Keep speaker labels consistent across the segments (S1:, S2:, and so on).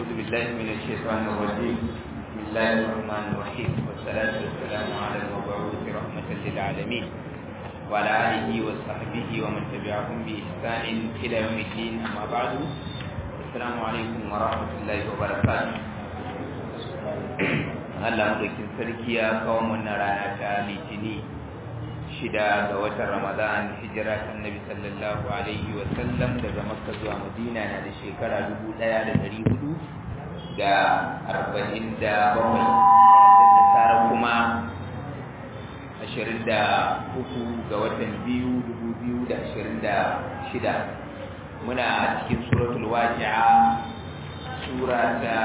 S1: أعوذ بالله من الشيطان الرجيم بسم الله الرحمن الرحيم والصلاة والسلام على المبعوث رحمة للعالمين وعلى آله وصحبه ومن تبعهم بإحسان إلى يوم الدين أما بعد السلام عليكم ورحمة الله وبركاته Allah madaukin sarki ya kawo mana rana ta litini shida ga watan Ramadan hijira ta Annabi sallallahu alaihi wa sallam daga Makka zuwa Madina na da shekara dubu ɗaya da ɗari hudu da arba'in da bakwai da tsara kuma ashirin da uku ga watan biyu dubu biyu da ashirin da shida muna a cikin suratul waqi'a sura ta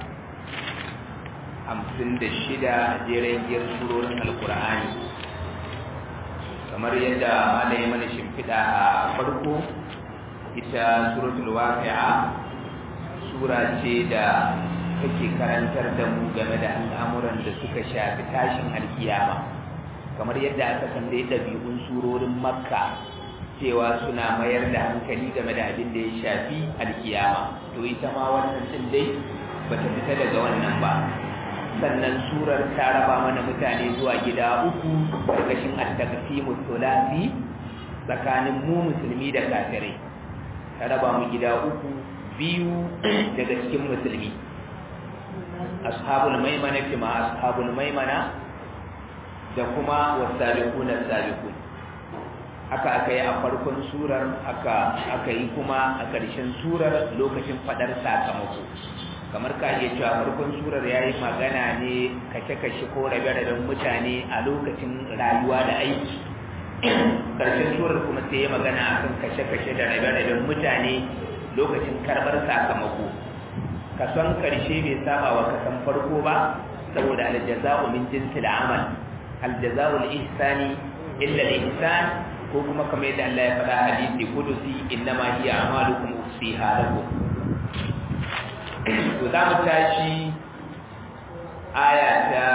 S1: hamsin da shida jeren giyar surorin alkur'ani kamar yadda malaye mana shimfiɗa a farko ita suratul waqi'a sura ce da take karantar da mu game da al'amuran da suka shafi tashin alkiyama kamar yadda aka san dai ɗabi'un surorin makka cewa suna mayar da hankali game da abin da ya shafi alkiyama to ita ma wannan din dai bata fita daga wannan ba sannan surar ta raba mana mutane zuwa gida uku karkashin at-taqsimu thulathi tsakanin mu musulmi da kafirai ta raba mu gida uku biyu daga cikin musulmi ashabul maimana kuma ashabul maimana da kuma wasabiquna sabiqun haka aka yi a farkon surar aka aka yi kuma a ƙarshen surar lokacin fadar sakamako kamar ka iya cewa farkon surar ya yi magana ne kashe-kashe ko rabe-raben mutane a lokacin rayuwa da aiki ƙarshen surar kuma sai ya magana a kan kashe-kashe da rabe-raben mutane lokacin karɓar sakamako kason ƙarshe bai saba wa kasan farko ba saboda aljaza'u min jinsi da amal aljaza'u ihsani illa al-ihsan ko kuma kamar yadda Allah ya faɗa hadisi kudusi innama hiya amalukum usiha lakum to za mu tashi aya ta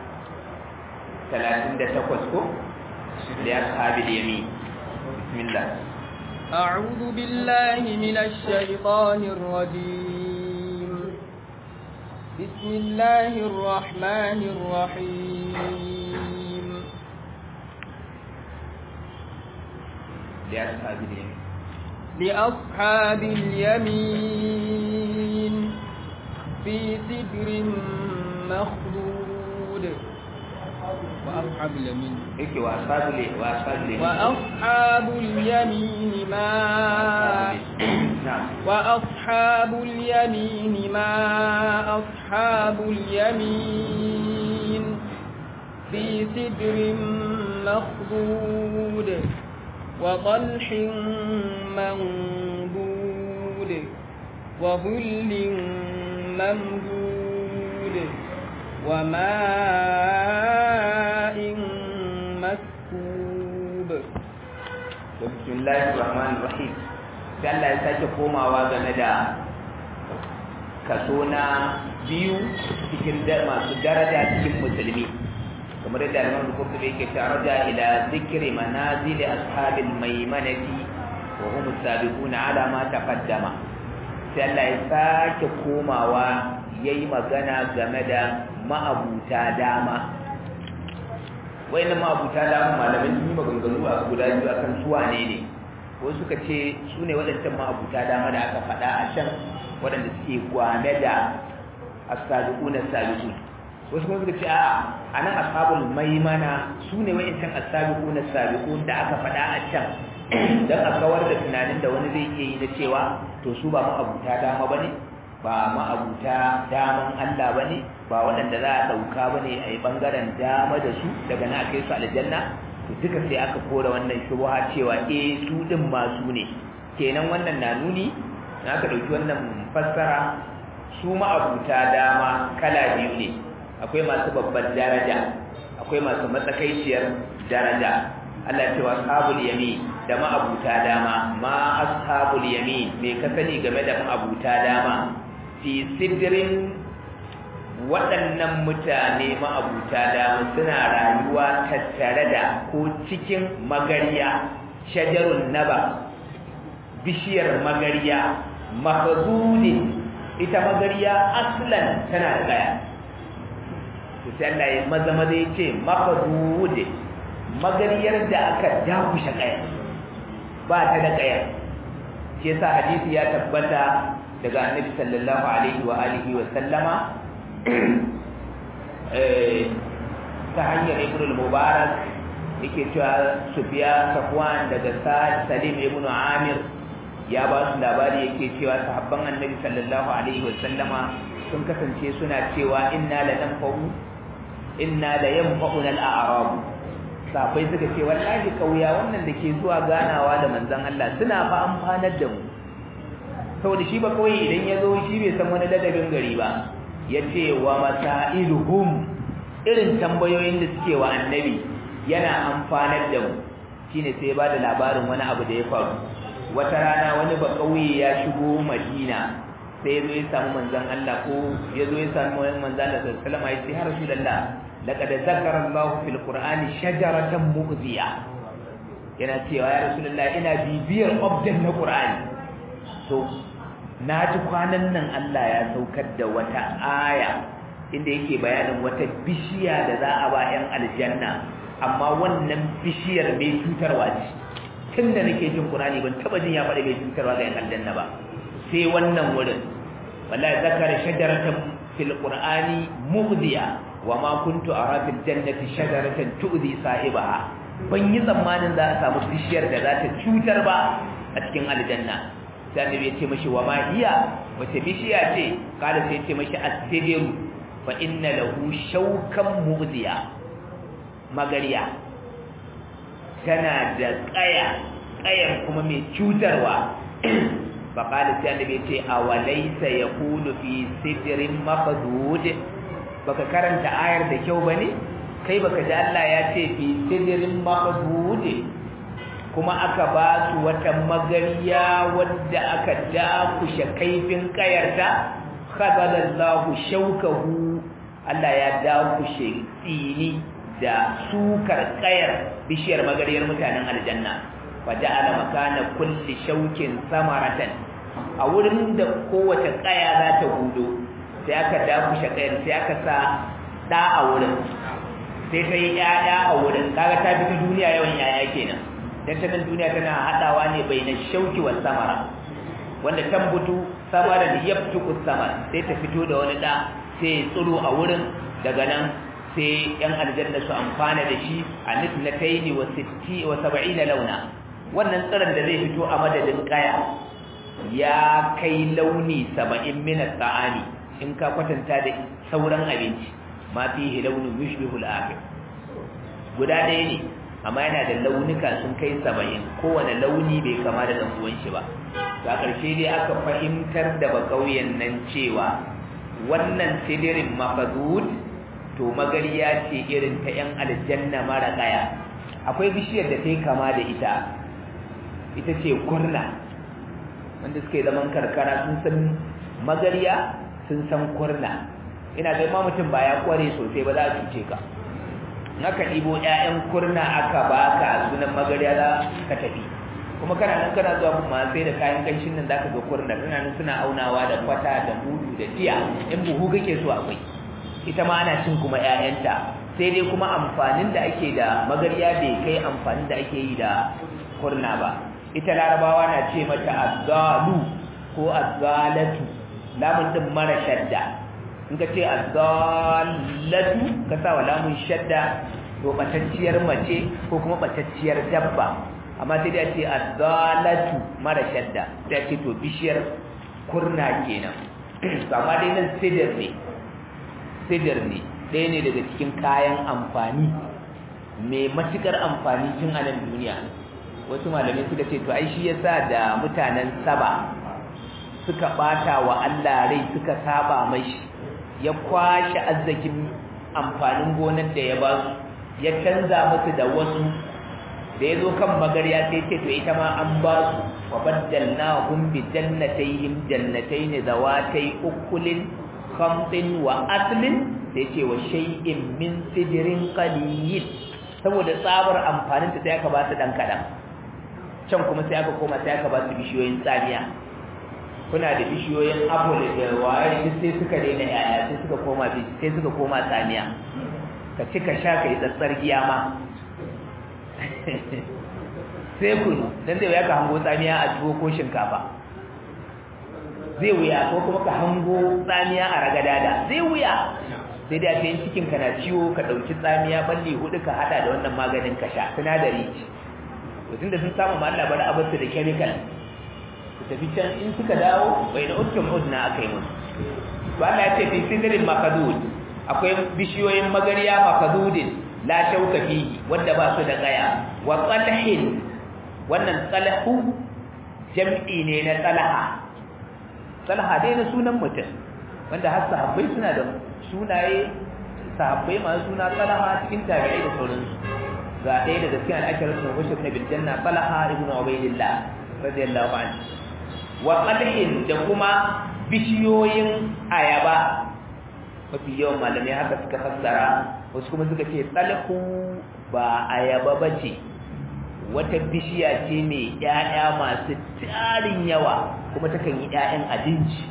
S1: 38 ko da ashabil yamin bismillah
S2: أعوذ بالله من الشيطان الرجيم بسم الله الرحمن الرحيم
S1: لأصحاب اليمين
S2: لأصحاب اليمين في سدر مخضود وأصحاب اليمين
S1: yake wa ashabul wa ashabul
S2: وأصحاب اليمين ما
S1: na'am
S2: وأصحاب اليمين ما أصحاب اليمين في سدر مخضود وطلح منضود وظل ممدود وماء مسكوب
S1: bismillahir rahmanir rahim sai Allah ya sake komawa game da kaso na biyu cikin masu daraja cikin musulmi kamar yadda Imam Bukhari yake ta raja ila zikri manazil ashabil maimanati wa hum sabiquna ala ma taqaddama sai Allah ya sake komawa yayi magana game da ma'abuta dama wayannan ma'abuta dama malaman sun yi maganganu a guda biyu akan su wane ne ko suka ce su ne waɗancan ma'abuta dama da aka faɗa a can waɗanda suke gwane da as-sabiquna as-sabiqun wasu kuma suka ce a a nan ashabul maimana su ne wa'incan as-sabiqun as-sabiqun da aka faɗa a can dan a kawar da tunanin da wani zai iya yi na cewa to su ba ma'abuta dama bane ba ma'abuta daman Allah bane ba waɗanda za a ɗauka bane a yi ɓangaren dama da su daga na kai su aljanna to duka sai aka kora wannan shubha cewa eh su din masu ne kenan wannan na nuni na aka ɗauki wannan fassara su ma'abuta dama kala biyu ne akwai masu babbar daraja akwai masu matsakaiciyar daraja Allah ce wa ashabul yamin da ma'abuta dama ma ashabul yamin me ka sani game da ma'abuta dama fi sidrin waɗannan mutane ma'abuta dama suna rayuwa tattare da ko cikin magariya shajarun naba bishiyar magariya mahzudin ita magariya aslan tana da kaya to sai Allah ya maza maza ya ce maqdud magariyar da aka dakushe kaya ba ta da kaya shi yasa hadisi ya tabbata daga annabi sallallahu alaihi wa alihi wa sallama eh ta hanyar ibn al-mubarak yake cewa Sufyan Safwan daga Salim ibn Amir ya ba su labari yake cewa sahabban Annabi sallallahu alaihi wasallama sun kasance suna cewa inna la nanfa'u inna la yanfa'una al-a'rab sahabbai suka ce wallahi kauya wannan da ke zuwa ganawa da manzon Allah suna fa amfanar da mu saboda shi ba kawai idan ya zo shi bai san wani ladabin gari ba yace wa masailuhum irin tambayoyin da suke wa annabi yana amfanar da mu shine sai ba da labarin wani abu da ya faru wata rana wani ba kauye ya shigo Madina sai yazo ya samu manzon Allah ko yazo ya samu manzon Allah sallallahu alaihi wasallam ya ce har rasulullah laqad zakara Allah fil qur'ani shajaratan mu'ziya yana cewa ya rasulullah ina bibiyar obdan na qur'ani to naji kwanan nan Allah ya saukar da wata aya inda yake bayanin wata bishiya da za a ba 'yan aljanna amma wannan bishiyar mai cutarwa ce tun da nake jin Qur'ani ban taba jin ya faɗi mai cutarwa ga 'yan aljanna ba sai wannan wurin wallahi zakara shajaratan fil qur'ani mughdiya wa ma kuntu ara fil jannati shajaratan tu'zi sahibaha ban yi tsammanin za a samu bishiyar da za ta cutar ba a cikin aljanna sai annabi ya ce mashi wa ma hiya wace bishiya ce kada sai ya ce mashi as-sidru fa inna lahu shawkan mughdiya magariya tana da kaya kayan kuma mai cutarwa fa qala sai annabi ce awalaysa yaqulu fi sidrin maqdud baka karanta ayar da kyau bane kai baka ji Allah ya ce fi sidrin maqdud kuma aka ba su wata magariya wadda aka dakushe kaifin kayarta khadalallahu shaukahu Allah ya dakushe tsini da sukar kayar bishiyar magariyar mutanen aljanna fa ja'ala makana kulli shaukin samaratan a wurin da kowace kaya za ta hudo sai aka dakushe kayar sai aka sa da a wurin sai ta yi ƴaƴa a wurin kaga ta fito duniya yawan ƴaƴa kenan dan ta nan duniya tana hadawa ne bainan shauki wal samara wanda tambutu samara da yabtuku samar sai ta fito da wani da sai tsiro a wurin daga nan sai yan aljanna su amfana da shi a nisnataini wa sitti wa sab'ina launa wannan tsiron da zai fito a madadin kaya ya kai launi saba'in min at-ta'ami in ka kwatanta da sauran abinci ma fihi launun yushbihu al-akhir guda ɗaya ne amma yana da launuka sun kai saba'in kowane launi bai kama da ɗan shi ba a ƙarshe dai aka fahimtar da bakauyen nan cewa wannan sidirin mafazud to magariya ce irin ta 'yan aljanna mara ƙaya akwai bishiyar da ta yi kama da ita ita ce kurna wanda suke zaman karkara sun san magariya sun san kurna ina ga ma mutum ba ya kware sosai ba za a cuce ka naka ɗibo ƴaƴan kurna aka baka sunan magariya za ka tafi kuma kana nan kana zuwa kuma sai da kayan kanshin nan zaka ga kurna kana nan suna aunawa da kwata da mudu da tiya in buhu kake so akwai ita ma ana cin kuma ƴaƴanta sai dai kuma amfanin da ake da magariya bai kai amfanin da ake yi da kurna ba ita larabawa na ce mata azzalu ko azzalatu lamun din mara shadda in ka ce azzalatu ka sa wa lamun shadda to batacciyar mace ko kuma batacciyar dabba amma sai dai ce azzalatu mara shadda sai ce to bishiyar kurna kenan to amma dai nan sidir ne sidir ne ɗaya ne daga cikin kayan amfani mai matukar amfani tun a nan duniya wasu malamai suka ce to ai shi yasa da mutanen saba suka bata wa Allah rai suka saba mashi ya kwashe arzikin amfanin gonar da ya ba su ya canza musu da wasu da ya zo kan magarya sai ce to ita ma an ba su wa baddalnahum bi jannatayhim jannatayn zawatay ukulin khamtin wa aslin sai ce wa shay'in min sidrin qalil saboda tsabar amfanin ta sai aka ba su dan kadan can kuma sai aka koma sai aka ba su bishiyoyin tsamiya kuna da bishiyoyin apple da waye duk sai suka daina yaya sai suka koma sai suka koma tsamiya ka ci ka sha ka yi tsatsar giya ma sai kunu dan zai wuya ka hango tsamiya a tuwo ko shinkafa zai wuya ko kuma ka hango tsamiya a ragadada zai wuya sai da ta yin cikin ka na ciwo ka ɗauki tsamiya balli hudu ka hada da wannan maganin ka sha sinadari ce to tunda sun samu ma Allah bari abarsu da chemical su tafi can in suka dawo bai da ukkum udna akai musu to Allah ya ce fi sidrin makadud akwai bishiyoyin magariya makadudin la shauka fihi wanda ba su da gaya wa qalhin wannan tsalahu jam'i ne na tsalaha tsalaha dai na sunan mutum wanda har sahabbai suna da sunaye sahabbai masu suna tsalaha cikin tabi'ai da sauransu ga ɗaya daga cikin al'asharar sun rushe na bil janna tsalaha ibn ubaydillah radiyallahu anhu wa qalhin da kuma bishiyoyin ayaba mafi yawan malamai haka suka fassara wasu kuma suka ce tsalahu ba ayaba bace wata bishiya ce mai ƴaƴa masu tarin yawa kuma takan yi ƴaƴan abinci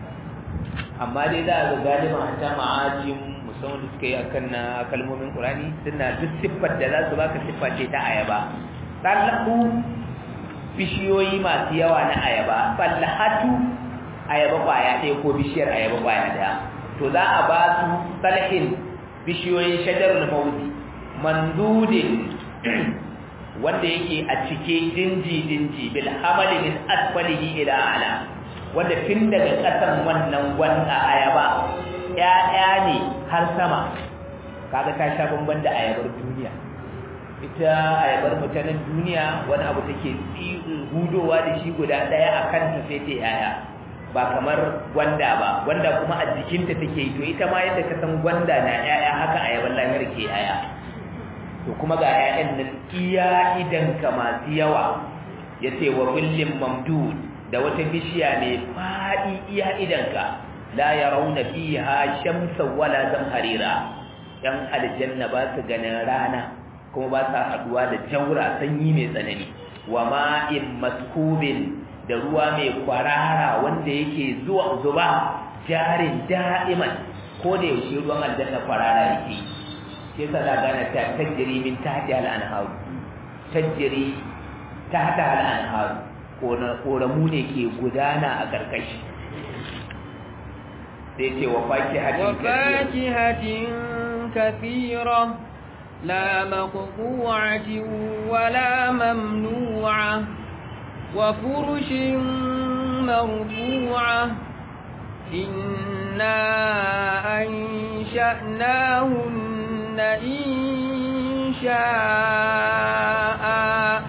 S1: amma dai za a ga galiban hatta ma'ajin musamman da suka yi akan na kalmomin ƙurani suna duk siffar da za su baka siffa ce ta ayaba tsallahu bishiyoyi masu yawa na ayaba tsallahatu ayaba kwaya ɗaya ko bishiyar ayaba kwaya ɗaya to za a ba su tsalhin bishiyoyin shajarul mawdi mandudin wanda yake a cike dinji-dinji bil hamali min asfalihi ila ala wanda tun daga ƙasan wannan wanda ayaba ƴaƴa ne har sama kaga ta sha bamban da ayabar duniya ita ayabar mutanen duniya wani abu take hudowa da shi guda ɗaya a kanta sai ta yaya ba kamar gwanda ba gwanda kuma a jikinta take yi to ita ma yadda ka san gwanda na ƴaƴa haka ayabar lahir ke yaya to kuma ga ƴaƴan nan iya idanka masu yawa ya ce wa kullum mamdud da wata bishiya mai faɗi iya idanka la yarawna fiha shamsan wala zamharira yan aljanna ba su ganin rana kuma ba sa haduwa da jaura sanyi mai tsanani wa ma'in maskubin da ruwa mai kwarara wanda yake zuwa zuba jarin da'iman ko da yaushe ruwan aljanna kwarara yake sai sa da gane ta tajiri min tahti al-anhar tajiri tahta al-anhar koramu ne ke gudana a karkashi sai ce wa
S2: fakihatin kathira la maqtu'atin wala mamnu'a wa furushin marfu'a inna ansha'nahunna insha'a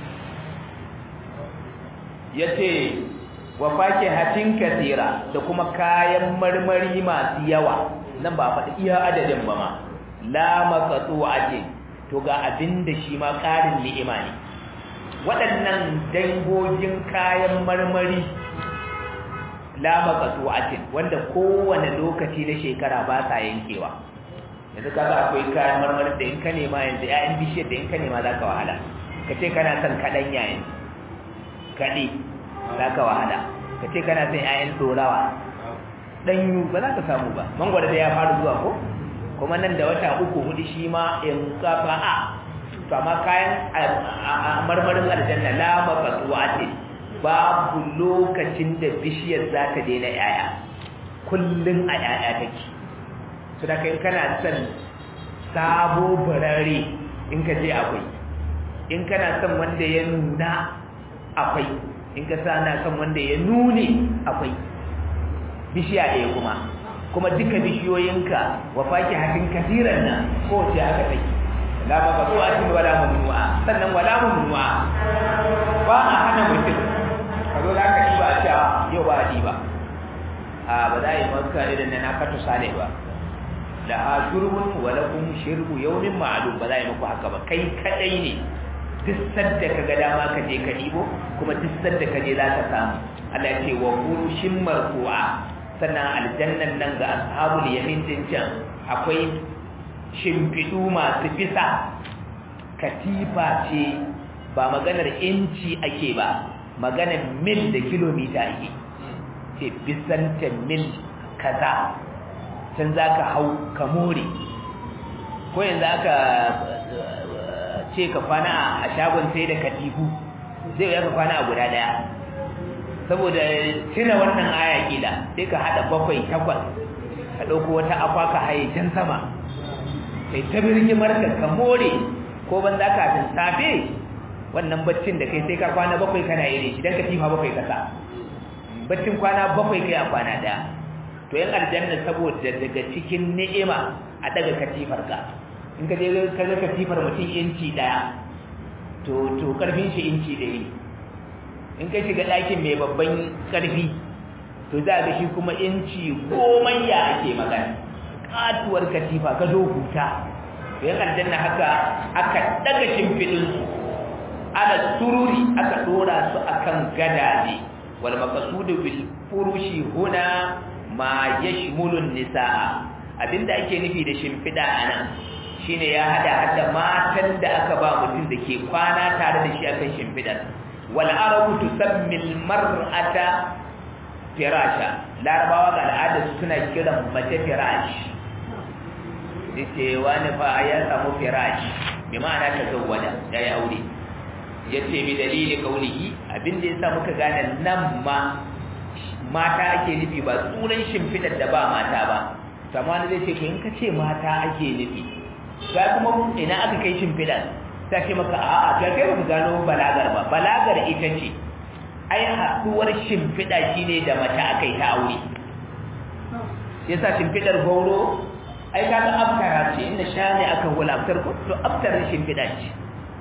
S1: yace wa fakihatin kathira da kuma kayan marmari masu yawa nan ba faɗi iya adadin ba ma la maqtu'atin to ga abinda shi ma ƙarin ni'ima ne waɗannan dangogin kayan marmari la maqtu'atin wanda kowane lokaci na shekara ba sa yankewa yanzu kaga akwai kayan marmari da in ka nema yanzu ƴaƴan bishiyar da in ka nema zaka wahala kace kana son kaɗanya yanzu kaɗe za ka wahala ka ce kana son ‘ya'yan ɗorawa ɗanyu ba za ka samu ba mangwada da ya faru zuwa ko kuma nan da wata uku hudu shi ma in kafa a to amma kayan marmarin aljanna la mafatuwa ce babu lokacin da bishiyar za ta daina ‘ya'ya kullum a ‘ya'ya take su da kai kana son sabo barare in ka je akwai in kana son wanda ya nuna akwai in ka sa na kan wanda ya nune akwai bishiya ɗaya kuma kuma duka bishiyoyinka wa faki hatin kasiran nan kowace aka take la ba ba zuwa cikin wala mamnu'a sannan wala mamnu'a ba a hana mutum ka zo za ka ɗiba a cewa yau ba a ɗiba a ba za a yi maka irin na na fata sale ba la ha shurbun wa lakum shirbu yawmin ma'lum ba za a yi muku haka ba kai kadai ne duk sadda ka ga dama ka je ka ɗibo kuma duk sadda ka je za ka samu Allah ce wa furushin marfu'a sannan aljannan nan ga ashabul yamin din can akwai shimfiɗu masu bisa katifa ce ba maganar inci ake ba maganar mil da kilomita ake ce bisanta mil kaza can za ka hau ka more ko yanzu aka ce ka kwana a shagon sai da katifu zai ya ka kwana a guda daya saboda cire wannan aya kila sai ka hada bakwai takwas ka ɗauko wata akwa ka haye can sama kai ta birgimar ka ka more ko ban za ka tun safe wannan baccin da kai sai ka kwana bakwai kana yi shi don katifa bakwai kasa baccin kwana bakwai kai a kwana daya to yan aljanna saboda daga cikin ni'ima a daga katifar ka in ka je ka ga katifar mutum inci daya to to karfin shi inci ɗaya in ka shiga ɗakin mai babban karfi to za ga shi kuma inci goma ya ake magana katuwar katifa ka zo huta to yan aljanna haka aka daga shimfiɗin su ala sururi aka dora su akan gadaje wal maqsudu bil furushi huna ma yashmulun nisaa abinda ake nufi da shimfida anan shine ya hada hada matan da aka ba mutum da ke kwana tare da shi akan shimfidar wal arabu tusammi al mar'ata firasha larabawa ga al'ada suna kiran mace firash yace wani fa ya samu firash bi ma'ana ta zawwada yayi aure yace bi dalili kaulihi abinda yasa muka gane nan ma mata ake nufi ba tsuran shimfidar da ba mata ba kamar zai ce in ka ce mata ake nufi ga kuma ina aka kai shimfidar ta ce maka a'a ga kai baka gano balagar ba balagar ita ce ai haduwar shimfida shine da mace akai ta aure yasa shimfidar gauro ai kaga aftara ce inda shane aka hula aftar ko to aftar shimfida ce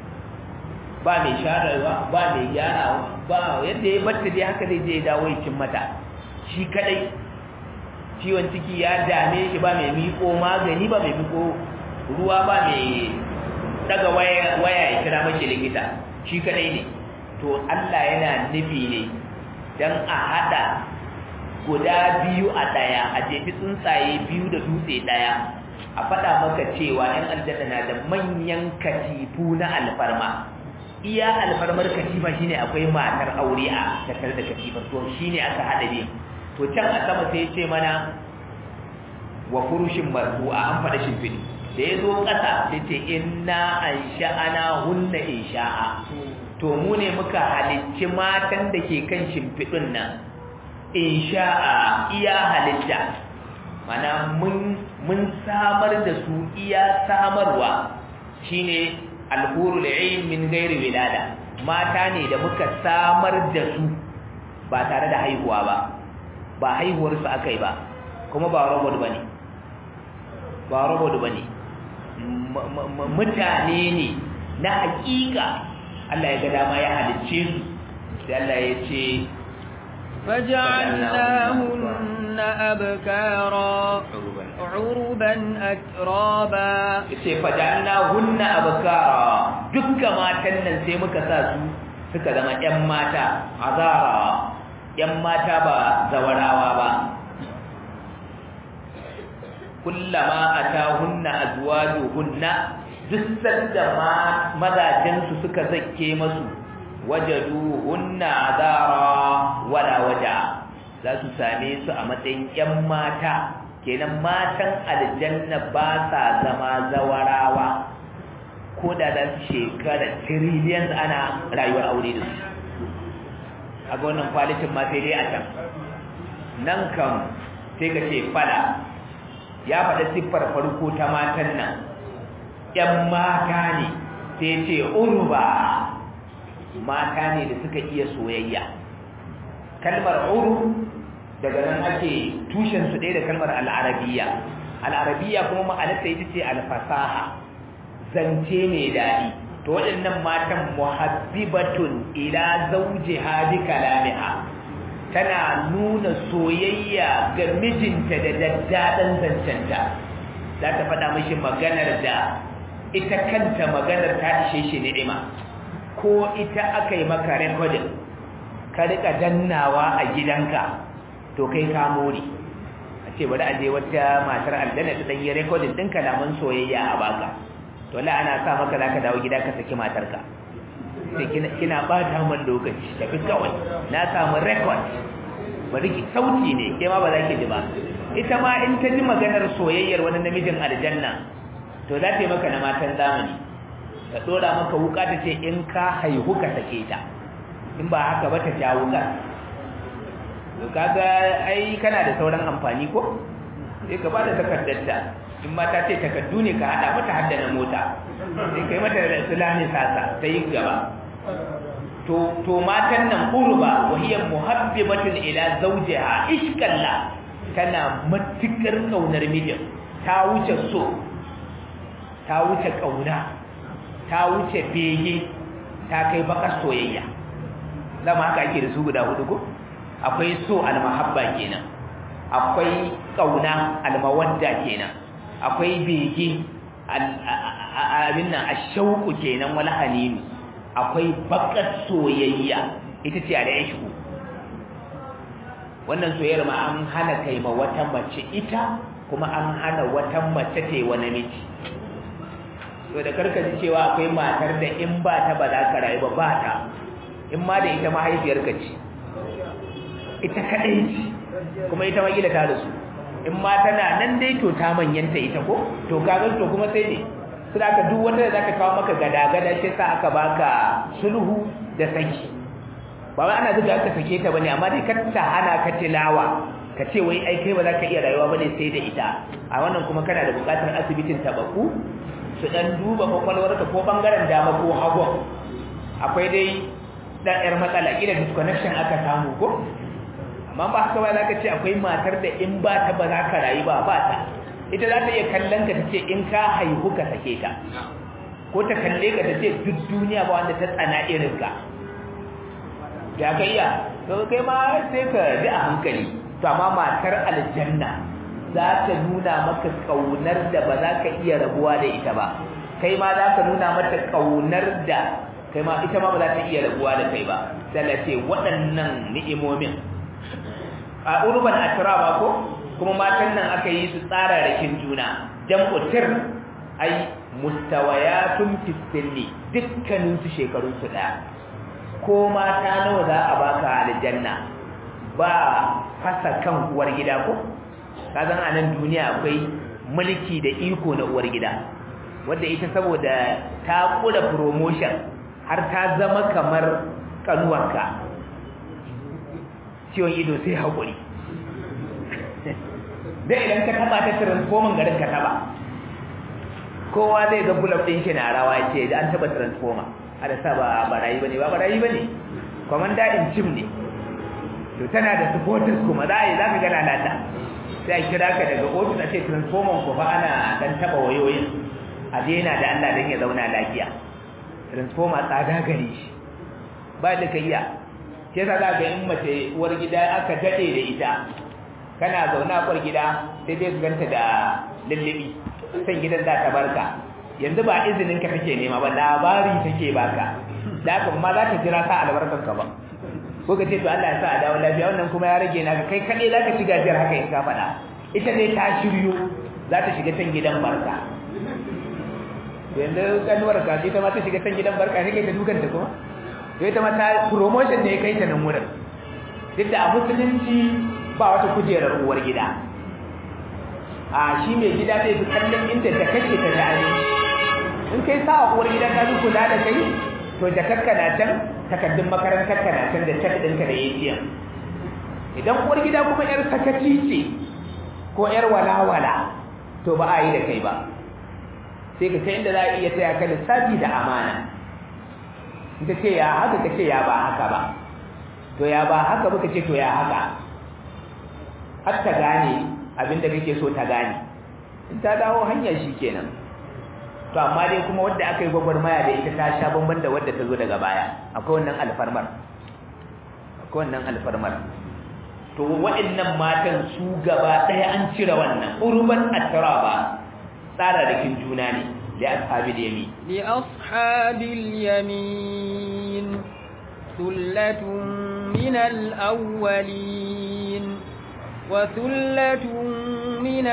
S1: ba mai sharewa ba mai gyarawa ba yadda ya batta dai haka zai je ya dawo ya mata shi kadai ciwon ciki ya dame shi ba mai miko magani ba mai miko ruwa ba mai daga waya ya kira mashi likita shi kadai ne to Allah yana nufi ne dan a hada guda biyu a daya a jefi tsuntsaye biyu da dutse daya a faɗa maka cewa ‘yan aljanna na da manyan katifu na alfarma iya alfarmar katifa shine akwai matar aure a tattare da katifar to shine aka hada ne to can a sama sai ce mana wa furushin marfu'a an faɗa shimfiɗi da ya zo ƙasa sai ce inna an sha'ana hunna in sha'a to mu ne muka halicci matan da ke kan shimfiɗin nan in sha'a iya halitta mana mun samar da su iya samarwa shine alhurul ayn min ghairi wilada mata ne da muka samar da su ba tare da haihuwa ba ba haihuwar su akai ba kuma ba robot bane ba robot bane mutane ne na hakika Allah ya ga dama ya halicce su sai Allah ya ce
S2: فجعلناهن أبكارا عربا أترابا
S1: ce fajalnahunna abkara dukkan matan nan sai muka sa su suka zama ƴan mata azara ƴan mata ba zawarawa ba kullama atahunna azwajuhunna duk sanda mazajen su suka zakke masu wajaduhunna azara wala waja za su same su a matsayin ƴan mata kenan matan aljanna ba sa zama zawarawa ko da za su shekara trillions ana rayuwar aure da su a ga wannan kwalitin ma sai dai a can nan kam sai ka ce fada ya faɗa siffar farko ta matan nan ‘yan mata ne sai ce urba mata ne da suka iya soyayya kalmar uru daga nan ake tushen su ɗaya da kalmar al'arabiya al'arabiya kuma ma'anarta ita ce alfasaha zance mai daɗi to waɗannan matan muhabbibatun ila zawjiha bi kalamiha tana nuna soyayya ga mijinta da daddaɗan zancenta za ta faɗa mashi maganar da ita kanta maganar ta ishe shi ni'ima ko ita aka yi maka rekodin ka rika dannawa a gidanka to kai ka more a ce bari a je wata matar aljanna ta dan yi recording din kalaman soyayya a baka to la ana sa maka zaka dawo gida ka saki matarka sai kina kina bata man lokaci tafi kawai na samu record bari ki sauti ne ke ma ba za ki ji ba ita ma in ta ji maganar soyayyar wani namijin aljanna to za ta yi maka na matan zamani ta dora maka wuka ta ce in ka haihu ka sake ta in ba haka ba ta ja wuka to kaga ai kana da sauran amfani ko sai ka bada takardarta in mata ce takardu ne ka hada mata hadda na mota sai kai mata da sulani sasa ta yi gaba to to matan nan urba wahiyar muhabbibatun ila zawjiha ishkalla tana matukar kaunar mijin ta wuce so ta wuce kauna ta wuce bege ta kai bakar soyayya zama haka ake da su guda hudu ko akwai so almahabba kenan akwai kauna almawadda kenan akwai bege abin nan ashauku kenan wala haninu akwai bakar soyayya ita ce al'ishku wannan soyayyar ma an hana kai ma wata mace ita kuma an hana wata mace ta yi wa namiji to da karka ji cewa akwai matar da in ba ta ba za ka rayu ba ba ta in ma da ita mahaifiyarka ce ita kadai ce kuma ita ma gida ta da su in ma tana nan dai to ta manyanta ita ko to kaga to kuma sai ne sai aka duk wanda da zaka kawo maka gada-gada sai sa aka baka sulhu da saki ba wai ana zuga aka sake ta bane amma dai ka ta hana ka tilawa ka ce wai ai kai ba za ka iya rayuwa bane sai da ita a wannan kuma kana da bukatar asibitin tabaku su dan duba kwakwalwarka ko bangaren dama ko hagu akwai dai dan yar matsala kila disconnection aka samu ko amma ba haka ba za ka ce akwai matar da in ba ta ba za ka rayu ba ba ta ita za ta iya kallon ka ta ce in ka haihu ka sake ta ko ta kalle ka ta ce duk duniya ba wanda ta tsana irin ka ya ka iya to kai ma sai ka ji a hankali to amma matar aljanna za ta nuna maka kaunar da ba za ka iya rabuwa da ita ba kai ma za ka nuna mata kaunar da kai ma ita ma ba za ta iya rabuwa da kai ba sai ce waɗannan ni'imomin a urban atraba ko kuma matan nan aka yi su tsara rakin juna jam'u tir ai mustawayatun fisilli dukkanin su shekarun su daya ko mata nawa za a baka aljanna ba fasa kan uwar gida ko kazan a nan duniya akwai mulki da iko na uwar gida wanda ita saboda ta kula promotion har ta zama kamar kanuwarka ciwon ido sai haƙuri dai idan ka taba ta transformer garin ka taba kowa zai ga bulab din shi na rawa ce da an taba transformer ada sa ba barayi bane ba barayi bane komanda in chim ne to tana da supporters kuma zai zaka ga lalata sai a kira ka daga office a ce transformer ko fa ana dan taba wayoyin a daina da Allah dan ya zauna lafiya transformer tsada gare shi ba da kai ya sai za ga in mace uwar gida aka dade da ita kana zaune a kwar gida sai dai su ganta da lullubi san gidan za ta barka yanzu ba izinin ka take nema ba labari take baka da haka kuma za ta jira sa albarkar ka ba ko ka ce to Allah ya sa a dawo lafiya wannan kuma ya rage naka kai kaɗai za ka ci gajiyar haka in ka faɗa ita dai ta shiryo za ta shiga can gidan barka yanzu kanuwar ka ita ma ta shiga can gidan barka ne kai ta dukan ta kuma to ita ma ta promotion ne ya kai ta nan wurin duk da a musulunci ba wata kujerar uwar gida a shi mai gida zai fi kallon inda da kake ta dani in kai sa uwar gida ta kula da kai to jakarka na can takaddun makarantar ka na can da cak ɗinka da ATM idan uwar gida kuma yar sakaci ce ko yar walawala to ba a yi da kai ba sai ka kai inda za a iya taya ka lissafi da amana in ta ce ya haka ka ce ya ba haka ba to ya ba haka ba ka ce to ya haka har ta gane abinda kake so ta gane in ta dawo hanyar shi kenan to amma dai kuma wadda aka yi gwagwarmaya da ita ta sha bamban da wadda ta zo daga baya akwai wannan alfarmar akwai wannan alfarmar to waɗannan matan su gaba ɗaya an cire wannan urban attaraba tsara da kin juna ne da ashabil yamin
S2: li ashabil yamin thullatun min al-awwalin وثلة من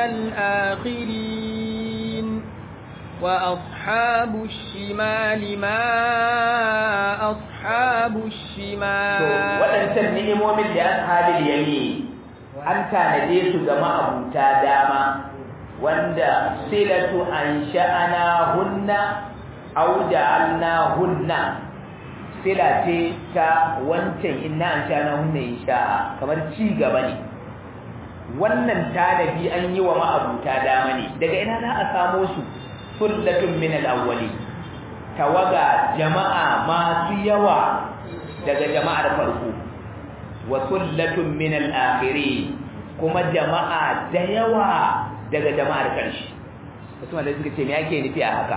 S2: الآخرين وأصحاب الشمال ما أصحاب
S1: to
S2: الشمال
S1: waɗancan ni'imomin da ashabil yamin an tanade su ga ma'abuta dama wanda silatu an sha'ana hunna aw ja'alna hunna sila ce ta wancan inna an sha'ana hunna insha'a kamar ci gaba ne wannan tanadi an yi wa ma'abuta dama ne daga ina za a samo su sullatun min al-awwali tawaga jama'a masu yawa daga jama'ar farko wa sullatun min al-akhirin kuma jama'a da yawa daga jama'ar karshe wasu malai suka ce me yake nufi a haka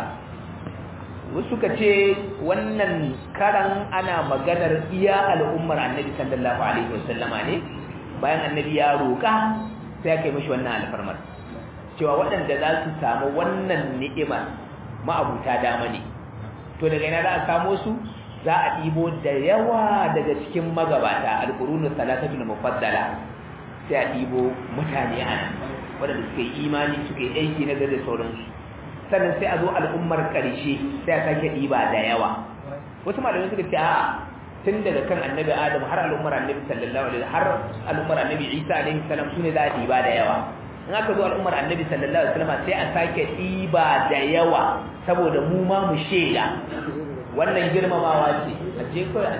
S1: wasu suka ce wannan karan ana maganar iya al'ummar annabi sallallahu alaihi wasallama ne bayan annabi ya roƙa sai ya kai mishi wannan alfarmar cewa waɗanda za su samu wannan ni'ima ma'abuta dama ne to daga ina za a samo su za a ɗibo da yawa daga cikin magabata alƙurunu salatatul mufaddala sai a ɗibo mutane ana waɗanda suka yi imani suka yi aiki na gari da sauransu sannan sai a zo al'ummar ƙarshe sai a sake ɗiba da yawa wasu malamai suka ce a tun daga kan annabi adam har al'ummar annabi sallallahu alaihi har al'ummar annabi isa alaihi salam sune za a ɗiba da yawa in aka zo al'ummar annabi sallallahu alaihi wasallam sai a sake ɗiba da yawa saboda mu ma mu shaida wannan girmamawa ce a je kawai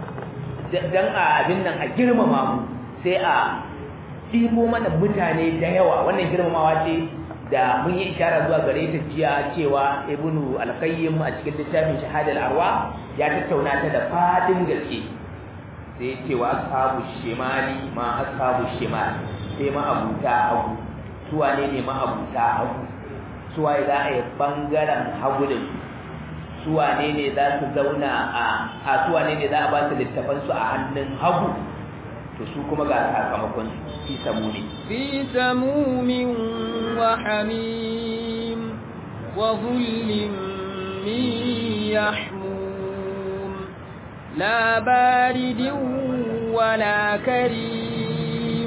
S1: dan a abin nan a girmama mu sai a ɗibo mana mutane da yawa wannan girmamawa ce da mun yi ishara zuwa gare ta jiya cewa ibnu al-qayyim a cikin littafin shahadar arwa ya tattauna ta da fadin gaske sai ya ce wa ashabu shimali ma ashabu shimal sai ma abuta hagu su wane ne ma abuta hagu su waye za a yi bangaren hagu da su su wane ne za su zauna a a su wane ne za a ba su littafan su a hannun hagu to su kuma ga sakamakon su fi samu ne
S2: في سموم وحميم وظل من يحموم لا بارد ولا كريم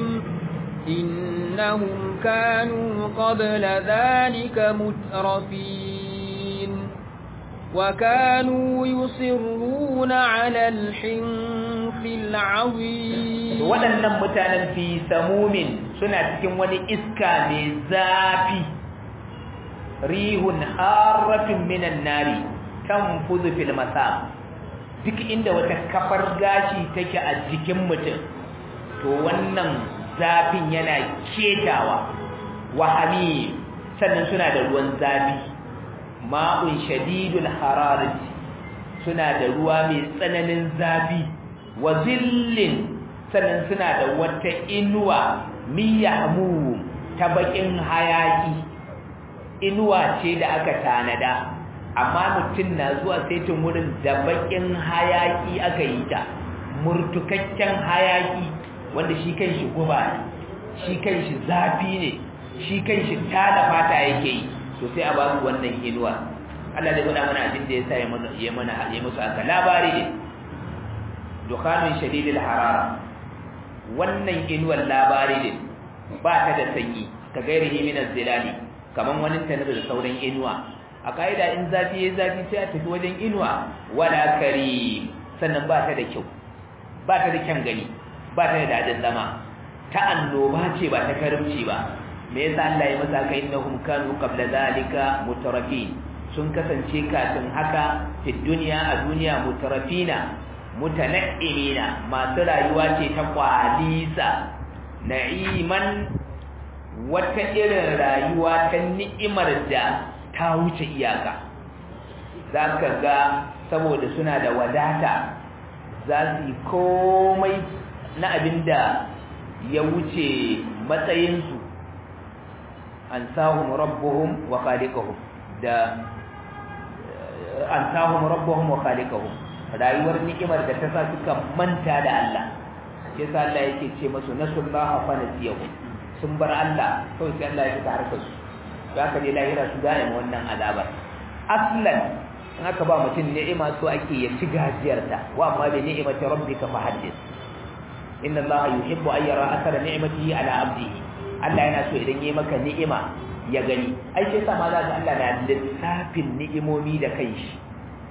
S2: إنهم كانوا قبل ذلك مترفين وكانوا يصرون على الحنف العظيم
S1: waɗannan mutanen fi samumin suna cikin wani iska mai zafi rihun harafin minan nari kan fuzu fil masa duk inda wata kafar gashi take a jikin mutum to wannan zafin yana ketawa wahami sannan suna da ruwan zafi ma'un shadidul hararati suna da ruwa mai tsananin zafi wa zillin sannan suna da wata inuwa miyamu ta bakin hayaki inuwa ce da aka tanada amma mutum na zuwa saitin wurin da bakin hayaki aka yi ta murtukakken hayaki wanda shi kanshi guba ne shi kanshi zafi ne shi kanshi tada fata yake yi to sai a ba su wannan inuwa Allah zai gwada mana abin da ya sa ya mana ya mana ya musu aka labari ne dukhanun shadidil harara wannan inuwar labari ne ba ta da sanyi ka gairihi min az-zilali kaman wani tanar da sauran inuwa a kaida in zafi yayi zafi sai a tafi wajen inuwa wala karim sannan ba ta da kyau ba ta da kyan gani ba ta da dadin zama ta annoba ce ba ta karimci ba me yasa Allah ya masa kai innahum kanu qabla zalika mutarafin sun kasance kafin haka fi duniya a duniya mutarafina mutana'imina masu rayuwa ce ta kwalisa na'iman wata irin rayuwa ta ni'imar da ta wuce iyaka za ka ga saboda suna da wadata za su yi komai na abin da ya wuce matsayinsu an sahun rabbuhum wa khaliqahum da an sahun rabbuhum wa khaliqahum rayuwar ni'imar da ta sa suka manta da Allah yasa Allah yake ce masu nasullaha fa nasiyahu sun bar Allah kawai sai Allah ya fita harkar su to aka je lahira su gane wannan azabar aslan in aka ba mutum ni'ima so ake ya ci gajiyarta wa amma bi ni'imati rabbika fa haddith inna Allah yuhibbu an yara athara ni'matihi ala abdihi Allah yana so idan yayi maka ni'ima ya gani ai sai sa ma za ka Allah na lissafin ni'imomi da kanshi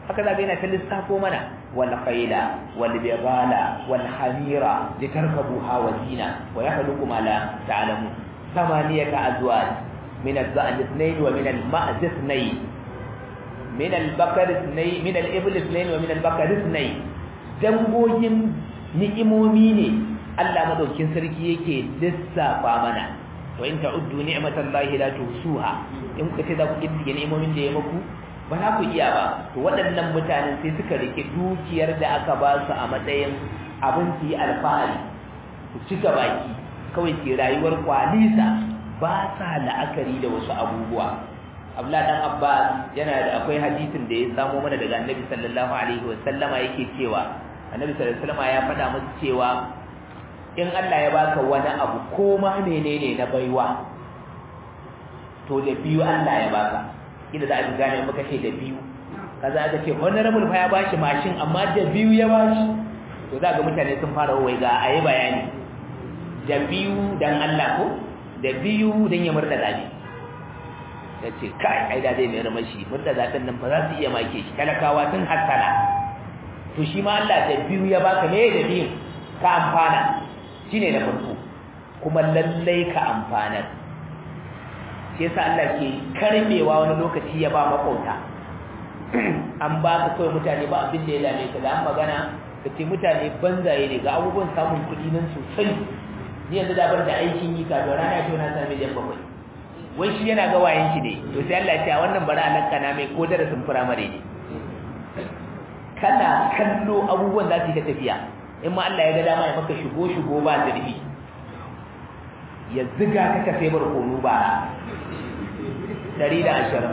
S1: haka za ka yana ta lissafo mana wal khayla wal bighala wal hamira litarkabuha wa zina wa yakhluqu ma la ta'lamun thamaniyata azwaj min az-za'n ithnayn wa min al-ma'z ithnayn min al-bakar ithnayn min al-ibl ithnayn wa min al-bakar ithnayn dangogin ni'imomi ne Allah madaukin sarki yake lissafa mana wa in ta'uddu ni'matallahi la tuhsuha in kuka ce za ku kiddige ni'imomin da ya maku ba za ku iya ba to waɗannan mutanen sai suka rike dukiyar da aka ba su a matsayin abin su yi alfahari su cika baki kawai ke rayuwar kwalisa ba sa la'akari da wasu abubuwa Abdullah dan Abbas yana da akwai hadisin da ya samo mana daga Annabi sallallahu alaihi wasallama yake cewa Annabi sallallahu alaihi wasallama ya faɗa musu cewa in Allah ya baka wani abu ko ma menene na baiwa to da biyu Allah ya baka kida za a gane maka ce da biyu kaza aka ce honorable fa ya bashi mashin amma da biyu ya bashi to za ga mutane sun fara wai ga ayi bayani da biyu dan Allah ko da biyu dan ya murda dadi yace kai ai da zai mai ramashi murda dadin nan fa za su iya make shi talakawa sun hassana to shi ma Allah da biyu ya baka me da biyu ka amfana shine na farko kuma lallai ka amfanar shi yasa Allah ke karbewa wani lokaci ya ba makauta an ba ka kawai mutane ba abin da ya dame ka da an magana ka ce mutane banzaye ne ga abubuwan samun kuɗi nan sosai ni yanzu da ban da aikin yi ka rana ce na sami jan bakwai wai shi yana ga wayan shi ne to sai Allah ya ce a wannan bari a lanka na mai ko darasin firamare ne kana kallo abubuwan za su yi ta tafiya in ma Allah ya ga dama ya maka shigo shigo ba zurfi ya ziga ka ka sai barkono ba dari da ashirin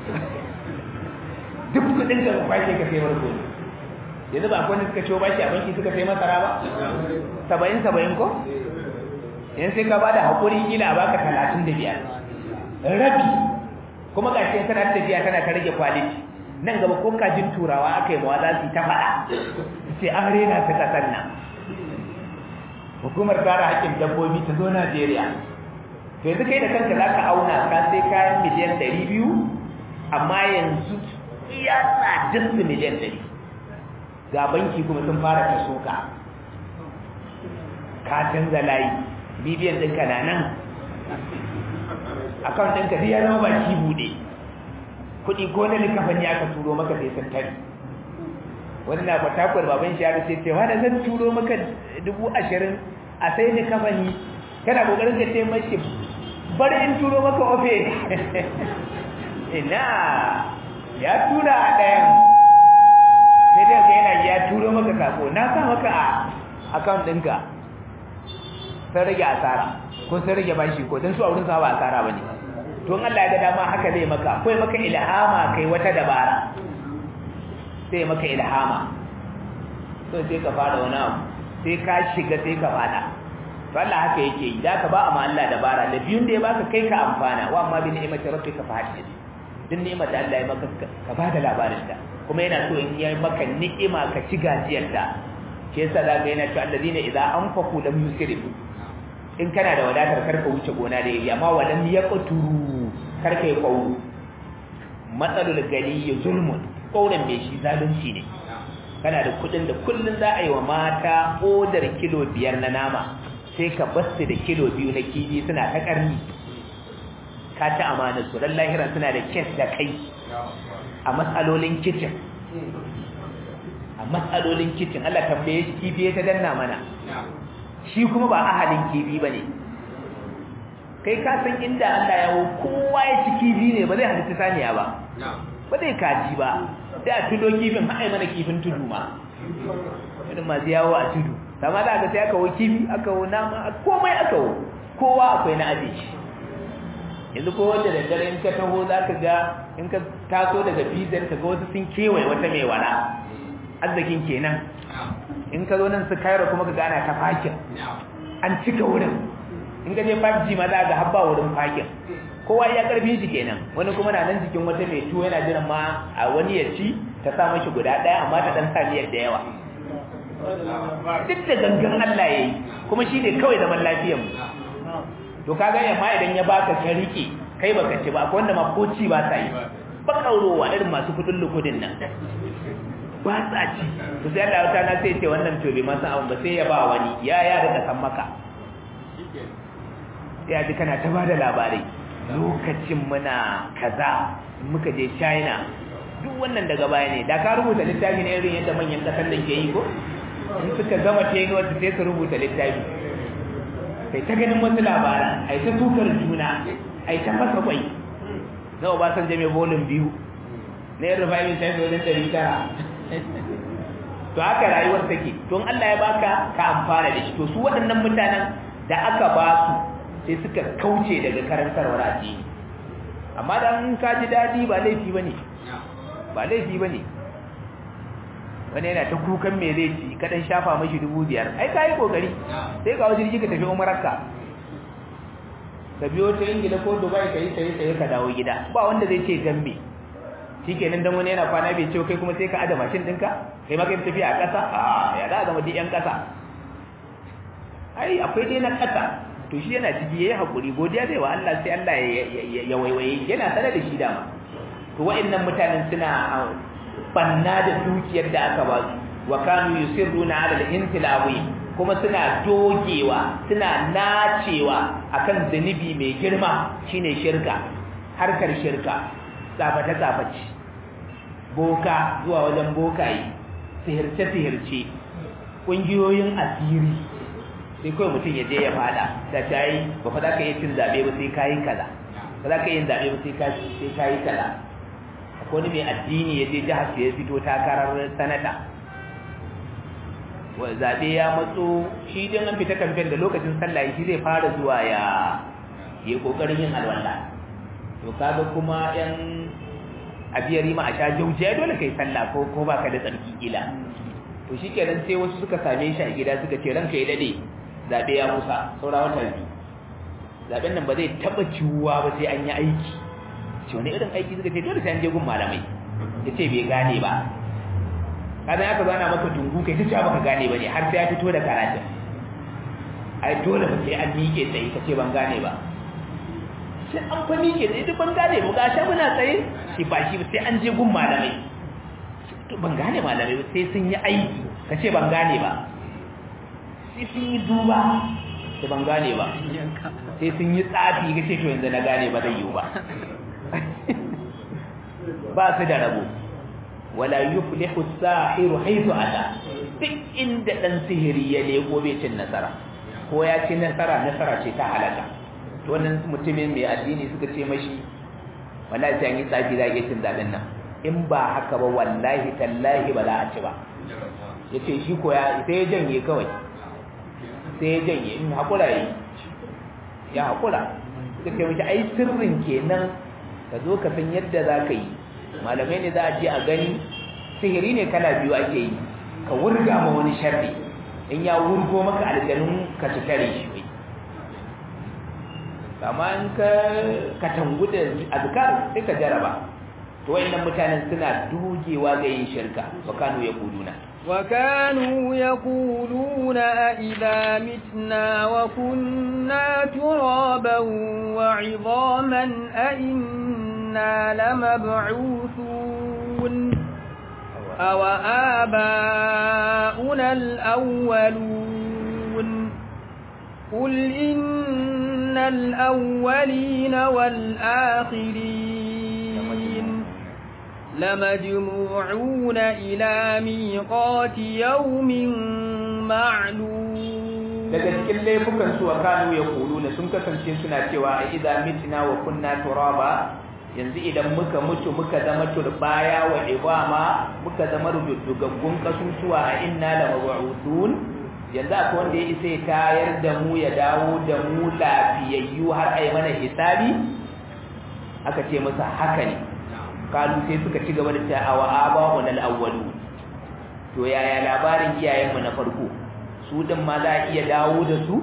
S1: duk kudin ka kwashe ka sai barkono yanzu ba akwai suka ciwo bashi a banki suka sai masara ba saba'in saba'in ko yanzu sai ka bada haƙuri kila a baka talatin da biyar rabi kuma ga shi tana tafiya tana ta rage kwaliti nan gaba ko kajin turawa aka yi mawa za su yi ta faɗa sai an rena ta ƙasar nan hukumar kare haƙƙin dabbobi ta zo Najeriya to yanzu kai da kanka za ka auna ka sai kayan miliyan ɗari biyu amma yanzu iya tsadar su miliyan ɗari ga banki kuma sun fara ta soka ka canza layi bibiyan ɗinka na nan akawun ɗinka duk ya zama baki buɗe kuɗi ko na likafan ya ka turo maka sai sun tari wani na fatakwar baban shi ya sai cewa da zan turo maka dubu ashirin a sai ni kafani kana kokarin ka ce mashi bari in turo maka ofe ina ya tura a ɗayan sai dai ka yana ya turo maka sako na sa maka a account ɗinka sun rage asara ko sun rage bashi ko don su a wurin sa ba asara ba ne to Allah ya ga dama haka zai maka ko maka ilhama kai wata dabara sai maka ilhama so sai ka fara wani abu sai ka shiga sai ka fada to Allah haka yake yi da ka ba amma Allah dabara da biyun da ya baka kai ka amfana wa amma bi ni'mati rabbika fa hadith din ni'mar da Allah ya maka ka ba da labarin ta kuma yana so in yi maka ni'ima ka ci gajiyar ta shi yasa da ga yana cewa alladina idza anfaqu lam yusrifu in kana da wadatar karka wuce gona da yayi amma walam yaqturu karka yi kwauru matsalul gani zulmun kaunan mai shi zalunci ne kana da kudin da kullun za a yi wa mata odar kilo biyar na nama sai ka basu da kilo biyu na kifi suna ta karni ka ci amanar su dan lahiran suna da kes da kai a matsalolin kicin a matsalolin kicin Allah tambaye shi kifi ta danna mana shi kuma ba ahalin kifi bane kai ka san inda Allah ya kowa ya ci kifi ne ba zai halitta saniya ba ba zai kaji ba sai a tudo kifin haɗe mana kifin tudu ma irin masu yawo a tudu sama da aka sai aka wo kifi aka wo nama komai aka wo kowa akwai na aje shi yanzu ko wanda da dare in ka taho za ka ga in ka taso daga bizar ka ga wasu sun kewaye wata mai wala arzikin kenan in ka zo nan su kairo kuma ka gana ta fakin an cika wurin in ka je 5G ma za ga habba wurin fakin kowa ya karfin shi kenan wani kuma na nan jikin wata mai tuwo yana jiran ma a wani ya ci ta sa mashi guda ɗaya amma ta ɗan samiyar da yawa duk da gangan Allah ya yi kuma shi ne kawai zaman lafiyar mu to ka ga yamma idan ya baka ka rike kai baka ci ba akwai wanda ma ko ci ba sa yi ba kaurowa irin masu kudin lukudin nan ba tsaci to sai Allah ta na sai ce wannan to bai ma san abin ba sai ya ba wani ya ya da san maka ya ji kana ta bada labarai lokacin muna kaza muka je China duk wannan daga baya ne da ka rubuta littafi ne irin yadda manyan kasan da ke yi ko in suka gama tenuwa su sai su rubuta littafi kai ta ganin wasu labaran ai ta tukar juna ai ta fasa kwai na obasan jami bolin biyu na yin rufa'in shafi wajen ɗari tara to haka rayuwar take to Allah ya baka ka amfana da shi to su waɗannan mutanen da aka ba su sai suka kauce daga karantarwar addini amma dan ka ji daɗi ba laifi bane ba laifi bane wani yana ta kukan me zai ci kadan shafa mashi dubu biyar ai ka yi kokari sai ga wajen ka tafi umararka ka biyo ta ingila ko dubai ka yi saye saye ka dawo gida ba wanda zai ce gambe shikenan dan wani yana kwana bai ce kai kuma sai ka ada mashin dinka kai ma kai tafiya a ƙasa a ya za zama duk yan ƙasa ai akwai dai na ƙasa to shi yana ciki yayi hakuri godiya zai wa Allah sai Allah ya waiwaye yana sanar da shi dama to wa'annan mutanen suna banna da dukiyar da aka ba su wa kanu yusirruna ala al-intilawi kuma suna dogewa suna nacewa akan zanibi mai girma shine shirka harkar shirka tsafata tsafaci boka zuwa wajen bokaye sihirce sihirce kungiyoyin asiri sai kawai mutum ya je ya fada da tayi ba fa za ka yi cin zabe ba sai kayi kaza ba za ka yi zabe ba sai kayi kaza akwai wani mai addini ya je jihar ya fito takarar sanata zaɓe ya matso shi don an fita kamfen da lokacin sallah shi zai fara zuwa ya yi ƙoƙarin yin alwala to kaga kuma yan abiyar ma a sha jaujiya dole kai sallah ko ko baka da tsarki kila to shi kenan sai wasu suka same shi a gida suka ce ranka ya dade zaɓe ya kusa saura wata biyu zaɓen nan ba zai taɓa ciwuwa ba sai an yi aiki ce wani irin aiki suka ce dole sai an je gun malamai ya ce bai gane ba kadan aka zana maka dungu kai ta cewa baka gane ba ne har sai ya fito da karatun ai dole ba sai an miƙe tsaye ka ce ban gane ba sai an fa miƙe tsaye duk ban gane ba gashi muna tsaye shi ba shi sai an je gun malamai to ban gane malamai ba sai sun yi aiki ka ce ban gane ba sai sun yi duba sai ban gane ba sai sun yi tsafi ka ce to yanzu na gane ba zai yiwu ba ba su da rabo wala yuflihu as-sahiru haythu ata duk inda dan sihiri ya lego bai cin nasara ko ya ci nasara nasara ce ta halaka to wannan mutumin mai addini suka ce mashi wallahi sai an yi tsafi da cin zaben nan in ba haka ba wallahi tallahi ba za a ci ba yace shi ko ya sai ya janye kawai sai ya janye in hakura yi ya hakura suka ce mashi ai sirrin kenan ka zo ka san yadda za ka yi malamai ne za a je a gani sihiri ne kala biyu ake yi ka wurga ma wani sharri in ya wurgo maka aljanun ka ci tare shi bai kama in ka ka tangu da azkar sai ka jaraba to wayannan mutanen suna dugewa ga yin shirka wa kanu yaquluna
S2: وكانوا يقولون أئذا متنا وكنا ترابا وعظاما أئنا لمبعوثون أو آباؤنا الأولون قل إن الأولين والآخرين لمجموعون إلى ميقات يوم معلوم
S1: daga cikin laifukan su kanu ya kuluna sun kasance suna cewa a idza mitna wa kunna turaba yanzu idan muka mutu muka zama turbaya wa ibama muka zama rubutugaggun kasusuwa a inna la mab'udun yanzu akwai wanda ya isa ya tayar da mu ya dawo da mu lafiyayyu har ai mana hisabi aka ce masa haka ne kalu sai suka ci gaba da cewa wa aba'un al-awwalu to yaya labarin iyayenmu na farko su din ma za a iya dawo da su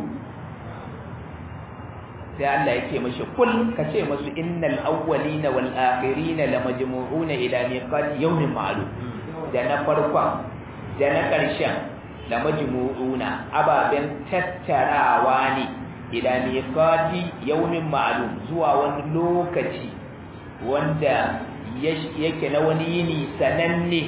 S1: sai Allah yake mashi kul ka ce masu innal awwalina wal akhirina lamajmu'una ila miqati yawmin ma'lum da na farkon da na ƙarshen lamajmu'una ababen tattarawa ne ila miqati yawmin ma'lum zuwa wani lokaci wanda yake na wani yini sananne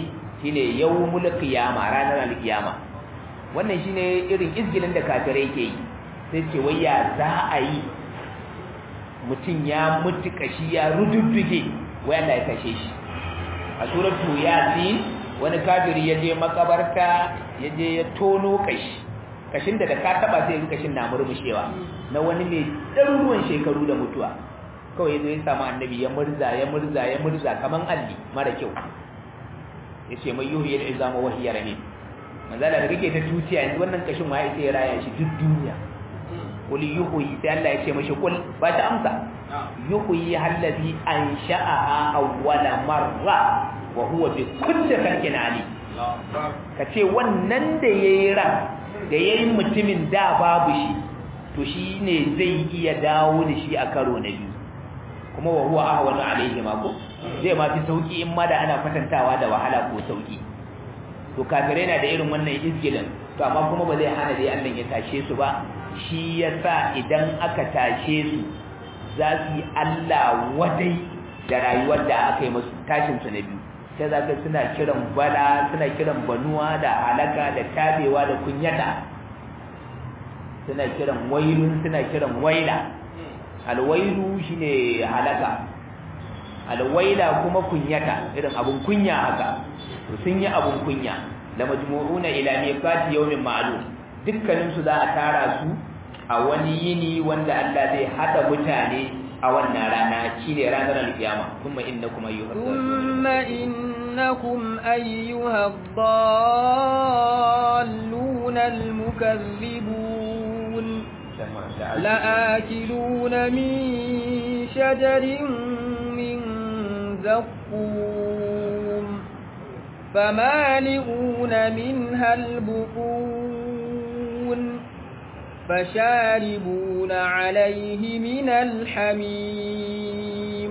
S1: shine yawmul qiyama ranar alqiyama wannan shine irin izgilin da kafirai ke yi sai ce wai ya za a yi mutum ya mutu kashi ya rududduge wai Allah ya kashe shi a suratu yasin wani kafiri ya je makabarta ya je ya tono kashi kashin da da ka taba sai kashin na murmushewa na wani mai ɗaruruwan shekaru da mutuwa kawai zai samu annabi ya murza ya murza ya murza kaman alli mara kyau ya ce mai yuhu yadda izama wahiyar ne manzala da kake ta tuciya yanzu wannan kashin ma ya sai ya raya shi duk duniya kul yuhyi sai Allah ya ce mashi kul ba ta amsa yuhyi allazi ansha'aha awwala marra wa huwa bi kulli khalqin alim kace wannan da yayi ran da yayi mutumin da babu shi to shine zai iya dawo da shi a karo na biyu kuma wa huwa ahwanu alayhi ma ko zai ma fi sauki in ma da ana kwatantawa da wahala ko sauki to kafirai na da irin wannan izgilin to amma kuma ba zai hana dai Allah ya tashe su ba shi yasa idan aka tashe su za su yi Allah wadai da rayuwar da aka yi musu tashin su na biyu sai za ka suna kiran bala suna kiran banuwa da halaka da tabewa da kunyata suna kiran wailun suna kiran waila alwailu shine halaka alwaila kuma kunyata irin abun kunya haka to sun yi abun kunya la majmu'una ila miqati yawmin ma'lum dukkanin su za a tara su a wani yini wanda Allah zai hada mutane a wannan rana shine ranar alkiyama kuma innakum ayyuhal
S2: thumma innakum ayyuhad dallun almukaththibun la'akiluna min shajarin min زقوم فمالئون منها البطون فشاربون عليه من الحميم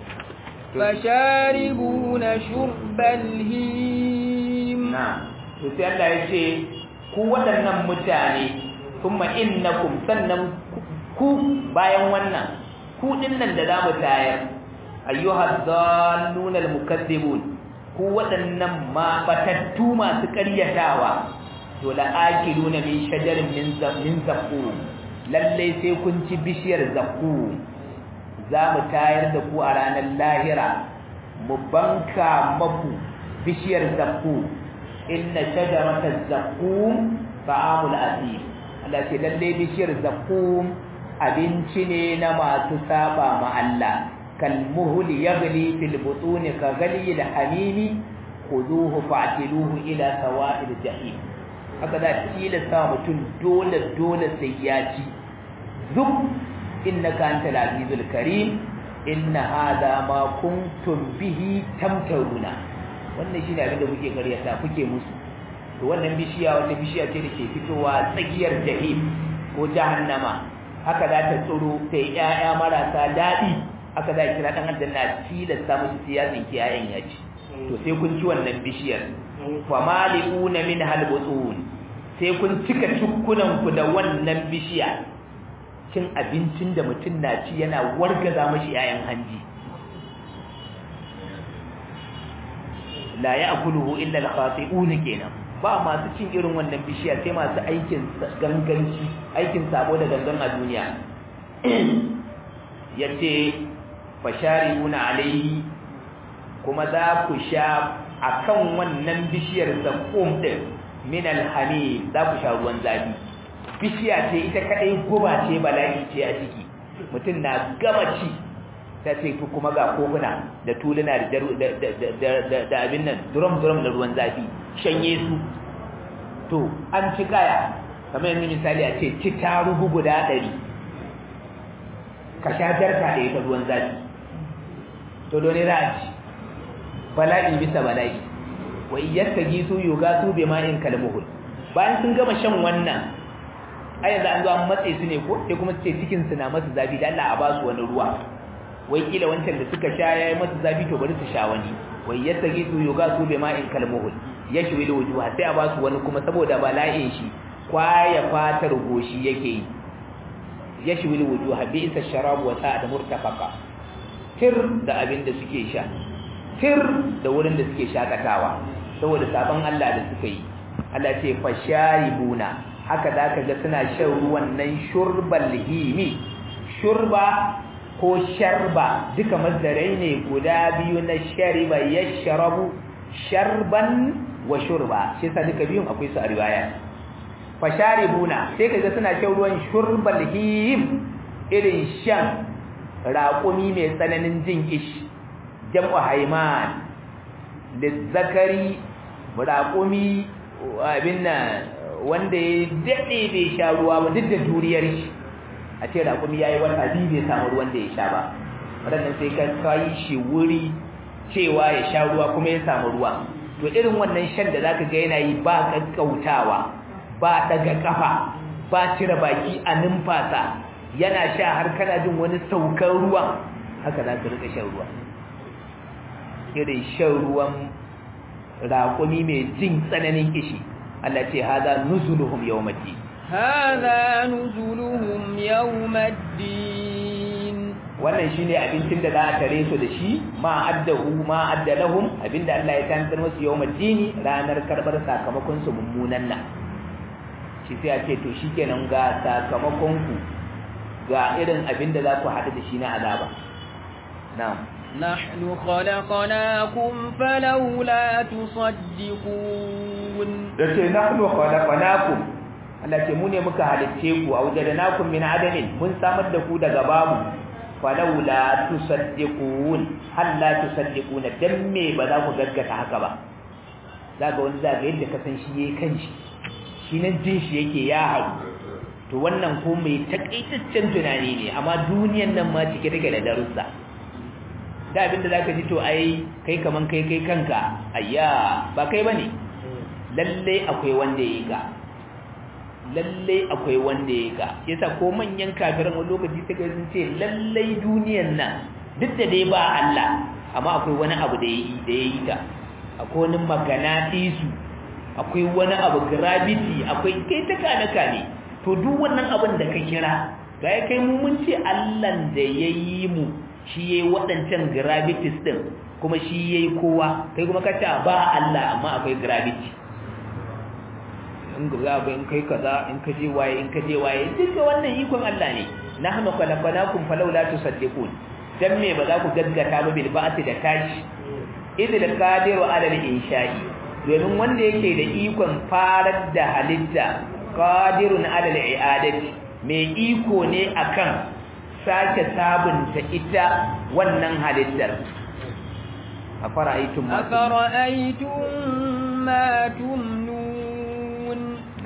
S2: فشاربون شرب الهيم
S1: نعم sai Allah ya ce ku waɗannan mutane kuma innakum sannan ku bayan wannan ku dinnan da zamu tayar ayyuhal dallun almukaththibun ku waɗannan ma batattu masu ƙaryatawa to la akiluna min shajarin min min zaqum lalle sai kun ci bishiyar zaqum za mu tayar da ku a ranar lahira mu banka maku bishiyar zaqum inna shajarata zaqum ta'amul asim Allah ce lalle bishiyar zaqum abinci ne na masu saba ma Allah كالمهل يغلي في البطون كغلي الحميم خذوه فاعتلوه إلى سواء الجحيم هكذا تيلسا متun dole dole sai ya ci zuk innaka antal azizul karim inna hada ma kuntum bihi tamtaruna wannan shine abin da kuke karyata kuke musu to wannan bishiya wata bishiya ce da ke fitowa tsakiyar jahim ko jahannama haka za ta tsoro ta yi ƴaƴa marasa daɗi aka za a kira ɗan aljanna tilasta musu siyasin kiyayen ya ci to sai kun ci wannan bishiyar fa mali'una min halbutun sai kun cika tukkunan ku da wannan bishiya cin abincin da mutum na ci yana wargaza mashi yayan hanji la ya'kuluhu illa al-khati'un kenan ba masu cin irin wannan bishiya sai masu aikin ganganci aikin sabo da gangan a duniya yace fasharibuna alaihi kuma za ku sha akan wannan bishiyar zakum din min alhamim za ku sha ruwan zafi bishiya ce ita kadai guba ce bala'i ce a ciki mutum na gama ci ta ce kuma ga kofuna da tuluna da abin nan drum drum da ruwan zafi shanye su to an ci kaya kamar yanzu misali a ce ci tarugu guda ɗari ka sha jarka da ita ruwan zafi to dole za a ci bala'i bisa bala'i wa iyyaka gisu yuga su bi ma'in kalmuhul bayan sun gama shan wannan ai yanzu an zo an matse su ne ko sai kuma su ce cikin su na masu zafi da Allah a ba su wani ruwa wai kila wancan da suka sha yayi masu zafi to bari su sha wani wa iyyaka gisu yuga su bi ma'in kalmuhul yashwi da wujuha sai a ba su wani kuma saboda bala'in shi kwaya fatar goshi yake yi yashwi da wujuha bi isa sharabu wa sa'ad murtafaqa tir da abin da suke sha tir da wurin da suke shakatawa saboda sabon Allah da suka yi Allah ce fasharibuna haka zaka ga suna shan ruwan nan shurbal himi shurba ko sharba duka mazdarai ne guda biyu na shariba yashrabu sharban wa shurba shi yasa duka biyun akwai su a riwaya fasharibuna sai kaga suna shan ruwan shurbal him irin shan raƙumi mai tsananin jin ish jam'u haiman lizzakari raƙumi abin nan wanda ya daɗe bai sha ruwa ba duk da duriyar shi a ce raƙumi ya yi wata biyu bai samu ruwan da ya sha ba waɗannan sai ka kayi shi wuri cewa ya sha ruwa kuma ya samu ruwa to irin wannan shan da zaka ga yana yi ba kakkautawa ba daga kafa ba cire baki a numfasa yana sha har kana jin wani saukar ruwa haka za ka rika shan ruwa irin shan ruwan raƙumi mai jin tsananin kishi Allah ce haza nuzuluhum yawmaddi
S2: هذا نزلهم يوم الدين
S1: wannan shine abincin da za a tare su da shi ma addahu ma addalahum abinda Allah ya tantar musu yawmaddini ranar karbar sakamakon su mummunan nan shi sai a ce to shikenan ga sakamakon ku ga irin abinda za ku haɗu da shi na azaba na'am
S2: نحن خلقناكم فلولا تصدقون
S1: yace nahnu khalaqnakum Allah ce mu ne muka halicce ku awjadnakum min adamin mun samar da ku daga babu falawla tusaddiqun hal la tusaddiqun dan me ba za ku gaggata haka ba zaka wani zaka yadda ka san shi yayin kanshi shi nan jin shi yake ya haru to wannan ko mai takaitaccen tunani ne amma duniyan nan ma cike take da darussa da abinda zaka ji to ai kai kaman kai kai kanka ayya ba kai bane lalle akwai wanda yayi ka lalle akwai wanda yayi ka yasa ko manyan kafiran wani lokaci take sun ce lalle duniyan nan duk da dai ba Allah amma akwai wani abu da yayi da yayi ta akwai wani maganatisu akwai wani abu gravity akwai kai ta kanaka ne to duk wannan abin da ka kira ga ya kai mu mun ce Allah da yayi mu shi yayi waɗancan gravities din kuma shi yayi kowa kai kuma ka ce ba Allah amma akwai gravity in ga ga in kai kaza in ka je waye in ka je waye duka wannan ikon Allah ne nahnu khalaqnakum falawla tusaddiqun dan me ba za ku gaggata ba bil ba'ati da tashi idil qadiru ala al insha'i domin wanda yake da ikon farar da halitta qadirun ala al i'adati mai iko ne akan sake sabunta ita wannan halittar afara'aytum ma
S2: أفرأيتم ما تمنون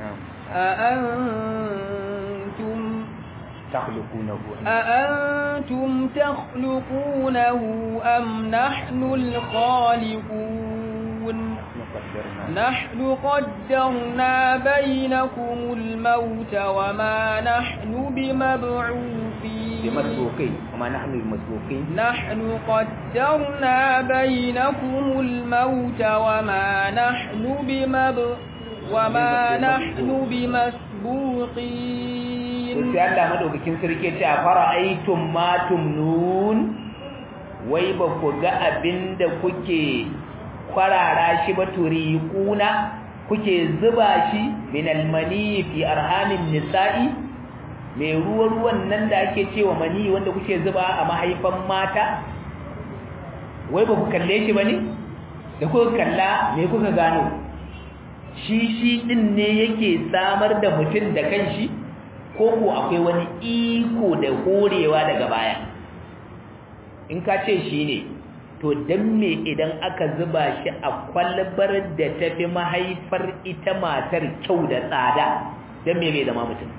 S2: أأنتم
S1: takhluqunahu
S2: أأنتم تخلقونه أم نحن الخالقون نحن قدرنا بينكم الموت وما نحن بمبعوثين
S1: بمسبوقين وما نحن بمسبوقين
S2: نحن قدرنا بينكم الموت وما نحن بمب وما نحن بمسبوقين
S1: sai Allah madaukakin sarki ce a fara'aytum ma tumnun wai ba ku ga abinda kuke kwarara shi ba turiquna kuke zuba shi min almani fi arhamin nisa'i mai ruwa ruwan nan da ake cewa mani wanda kuke zuba a mahaifan mata wai ba ku kalle shi bane da kuka kalla me kuka gano shi shi din ne yake samar da mutum da kanshi ko ko akwai wani iko da horewa daga baya in ka ce shi ne to dan me idan aka zuba shi a kwalbar da tafi mahaifar ita matar kyau da tsada dan me bai zama mutum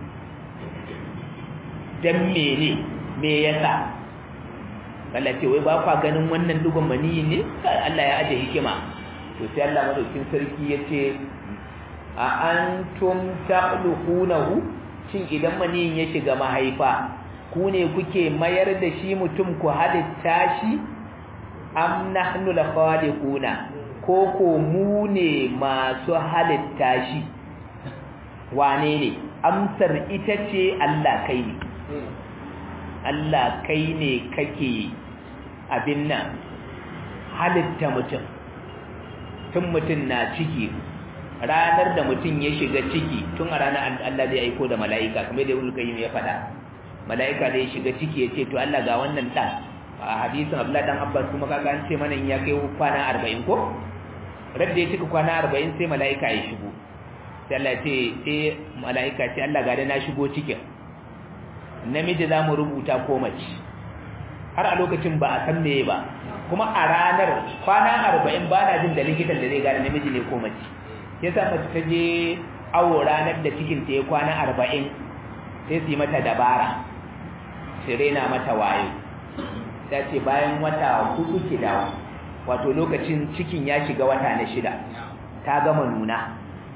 S1: dan me ne me yasa Allah ce wai ba kwa ganin wannan dugun maniyi ne Allah ya aje hikima to sai Allah madaukin sarki yace a antum takhluqunahu shin idan maniyin ya shiga mahaifa ku ne kuke mayar da shi mutum ku halitta shi am nahnu al-khaliquna ko ko mu ne masu halitta shi wane ne amsar ita ce Allah kai ne Allah kai ne kake abin nan halitta mutum tun mutum na ciki ranar da mutum ya shiga ciki tun a ranar Allah zai aiko da mala'ika kamar da Ibn Qayyim ya faɗa mala'ika da ya shiga ciki ya ce to Allah ga wannan dan a hadisin Abdullah dan Abbas kuma kaga an ce mana in ya kai kwana 40 ko radda ya cika kwana 40 sai mala'ika ya shigo sai Allah ce sai mala'ika ce Allah ga da na shigo cikin namiji za mu rubuta ko mace har a lokacin ba a san meye ba kuma a ranar kwana 40 ba na jin da likitan da zai gane namiji ne ko mace yasa mace ta je awo ranar da cikin ta ya kwana 40 sai su yi mata dabara su rena mata wayo ta ce bayan wata hudu ki dawo wato lokacin cikin ya shiga wata na shida ta gama nuna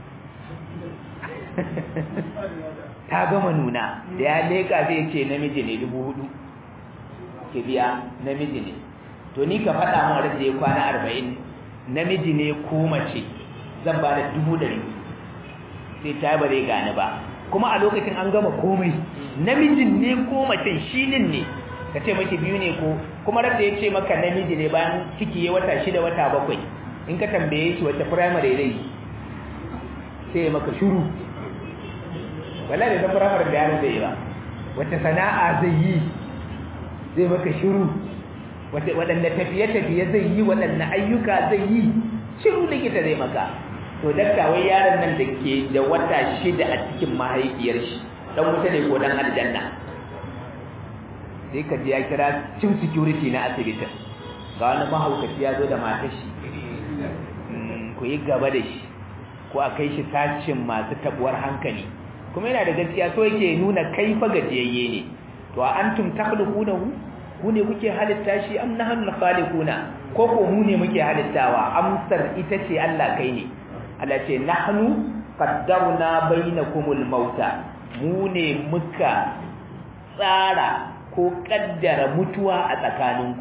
S1: ta gama nuna da ya leka zai ce namiji ne dubu hudu ke biya namiji ne to ni ka faɗa min da ya kwana arba'in namiji ne ko mace zan ba da dubu ɗari sai ta ba zai gane ba kuma a lokacin an gama komai namijin ne ko macen shinin ne ka ce maki biyu ne ko kuma da ya ce maka namiji ne bayan ciki ya wata shida wata bakwai in ka tambaye shi wata firamare zai yi sai ya maka shuru wala da ta firamare da yaron zai yi ba wata sana'a zai yi zai maka shuru waɗanda tafiye-tafiye zai yi waɗanda ayyuka zai yi shiru likita zai maka to dakta wai yaron nan da ke da wata shida a cikin mahaifiyar shi dan wuta ne ko dan aljanna sai ka ji ya kira cin security na asibitin ga wani mahaukaci ya zo da matar shi ku yi gaba da shi ko a kai shi tashin masu tabuwar hankali kuma yana da gaskiya so yake nuna kai fa gajiyayye ne to a antum takhluqunahu ku ne kuke halitta shi am nahnu khaliquna ko ko mu ne muke halittawa amsar ita ce Allah kai ne Allah ce nahnu qaddarna bainakumul mauta mu ne muka tsara ko kaddara mutuwa a tsakaninku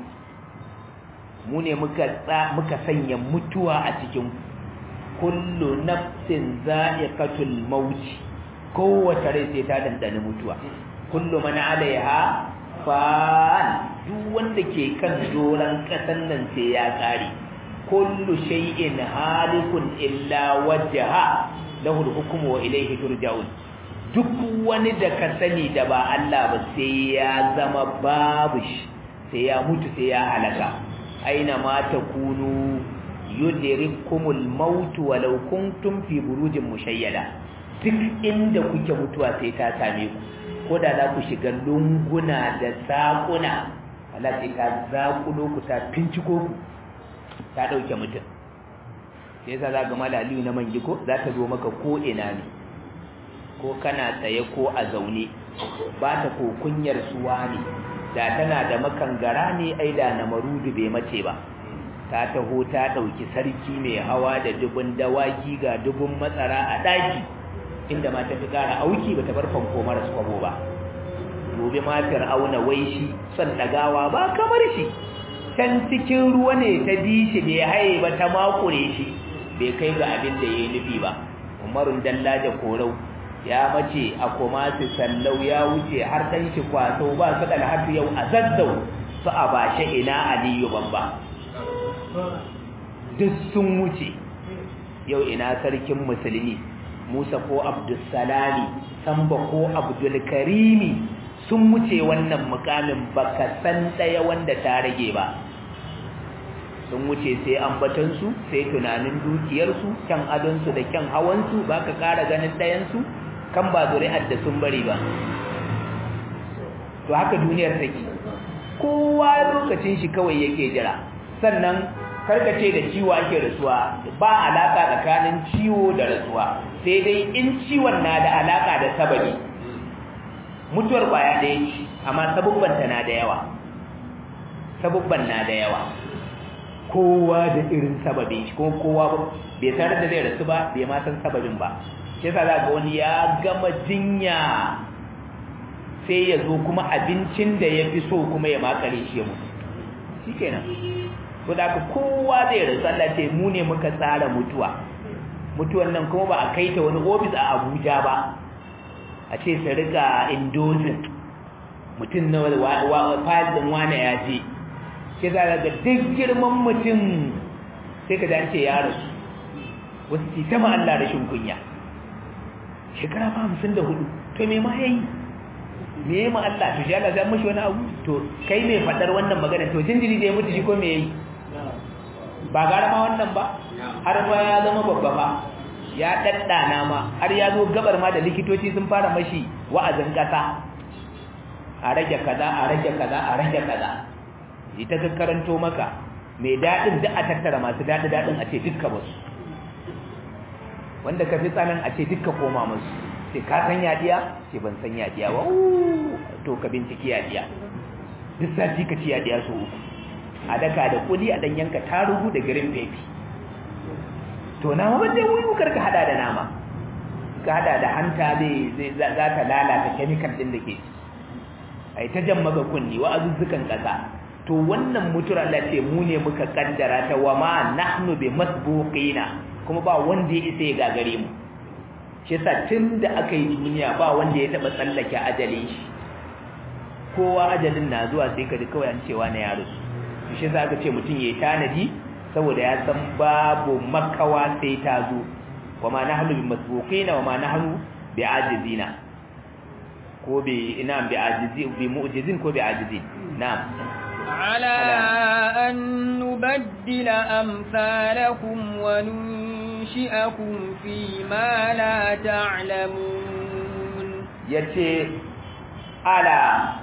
S1: mu ne muka muka sanya mutuwa a cikin kullu nafsin za'iqatul maut kowace rai sai ta dandana mutuwa kullu man alaiha fan duk wanda ke kan doran kasan nan sai ya kare kullu shay'in halikun illa wajha lahu al-hukmu wa ilayhi turja'un duk wani da ka sani da ba Allah ba sai ya zama babu shi sai ya mutu sai ya halaka aina ma takunu yudrikumul maut walau kuntum fi burujin mushayyada duk inda kuke mutuwa sai ta same ku ko da za ku shiga lunguna da sakuna Allah sai ta zakulo ku ta finciko ku ta dauke mutum sai yasa za ga malaliyu na mangiko za ta zo maka ko ina ne ko kana tsaye ko a zaune ba ta ko kunyar suwa ne da tana da makangara ne ai da na marudu bai mace ba ta taho ta dauki sarki mai hawa da dubun dawaki ga dubun matsara a daki inda ma ta fi kara auki bata bar fanko mara kwabo ba gobe ma fir'auna wai shi son dagawa ba kamar shi can cikin ruwa ne ta bi shi bai haye ba ta makure shi bai kai ga abin da yayi nufi ba umarun dallaja korau ya mace a komasi sallau ya wuce har dan shi kwaso ba su da har yau a zazzau su a bashe ina aliyu bamba duk sun wuce yau ina sarkin musulmi Musa ko Abdulsalami Samba ko Abdulkarimi sun wuce wannan mukamin baka san daya wanda ta rage ba sun wuce sai ambatansu sai tunanin dukiyarsu kyan adonsu da kyan hawansu baka kara ganin ɗayansu kan ba zuri'ar da sun bari ba to haka duniyar take kowa lokacin shi kawai yake jira sannan karkace da ciwo ake rasuwa ba alaka tsakanin ciwo da rasuwa sai dai in ciwon na da alaka da sababi mutuwar kwaya ɗaya ce amma sabubban ta na da yawa sabubban na da yawa kowa da irin sababin shi kuma kowa bai tare da zai rasu ba bai ma san sababin ba shi yasa za ga wani ya gama jinya sai ya zo kuma abincin da ya fi so kuma ya makare shi ya mutu shikenan ko da ka kowa zai rasu Allah ce mu ne muka tsara mutuwa mutuwan nan kuma ba a kai ta wani ofis a Abuja ba a ce su rika indozin mutum na fayil din wane ya je ke za ga duk girman mutum sai ka dace ya rasu wasu ce ta ma Allah rashin kunya shekara fa hamsin da hudu to me ma yayi me ya ma Allah to shi Allah zai mashi wani abu to kai mai fadar wannan magana to jinjiri da ya mutu shi ko me yayi ba gara ma wannan ba har ba ya zama babba ba ya daddana ma har ya zo gabar ma da likitoci sun fara mashi wa'azin kasa a rage kaza a rage kaza a rage kaza ita ka karanto maka mai dadin da a tattara masu dadi dadin a ce dukka basu wanda ka fi tsanan a ce dukka koma musu sai ka san yadiya ce ban san yadiya ba to ka binciki yadiya duk sati ka ci yadiya so uku a daka da kuli a dan yanka tarugu da green pepper to nama ba zai wuyu karka hada da nama ka hada da hanta zai zai za ta lalata chemical din da ke ai ta jan maka kunni wa azuzzukan kasa to wannan mutura Allah ce mu ne muka kaddara ta wa ma nahnu bi masbuqina kuma ba wanda ya isa ya gagare mu shi yasa tunda aka yi duniya ba wanda ya taba tsallake ajalin shi kowa ajalin na zuwa sai ka ji kawai an cewa na yaro shi yasa aka ce mutum yayi tanadi saboda ya san babu makawa sai ta zo wa ma nahnu bi masbuqina wa ma nahnu bi ajizina ko bi ina bi ajizi bi mu'jizin ko bi ajizin na'am
S2: على أن نبدل أمثالكم وننشئكم فيما لا تعلمون
S1: yace ala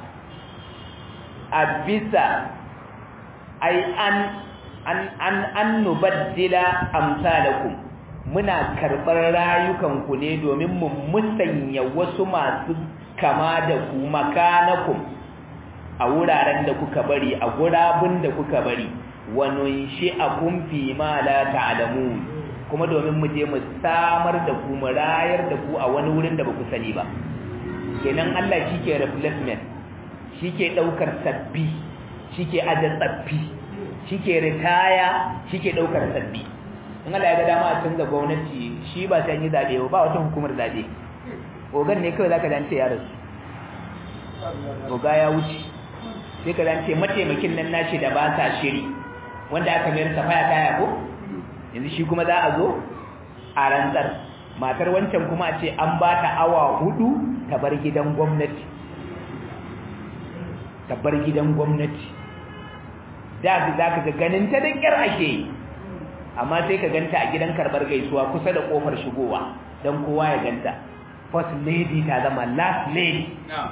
S1: abisa ai an an an an nubaddila amsalakum muna karbar rayukan ku ne domin mu musanya wasu masu kama da ku makanakum a wuraren da kuka bari a gurabun da kuka bari wa nunshi'akum fi ma la ta'lamun kuma domin mu je mu samar da ku mu rayar da ku a wani wurin da ba ku sani ba kenan Allah shike replacement shike daukar sabbi shike aje tsaffi shike ritaya shike daukar sabbi in Allah ya ga dama a canza gwamnati shi ba sai yi zabe ba wata hukumar zabe ogan ne kawai zaka dance ya rasu oga ya wuce sai ka zance mataimakin nan nashi da ba sa shiri wanda aka mayar safaya kaya ko yanzu shi kuma za a zo a rantsar matar wancan kuma a ce an ba ta awa hudu ta bar gidan gwamnati ta bar gidan gwamnati da za ka ga ganin ta da kyar ake amma sai ka ganta a gidan karbar gaisuwa kusa da kofar shigowa don kowa ya ganta first lady ta zama last lady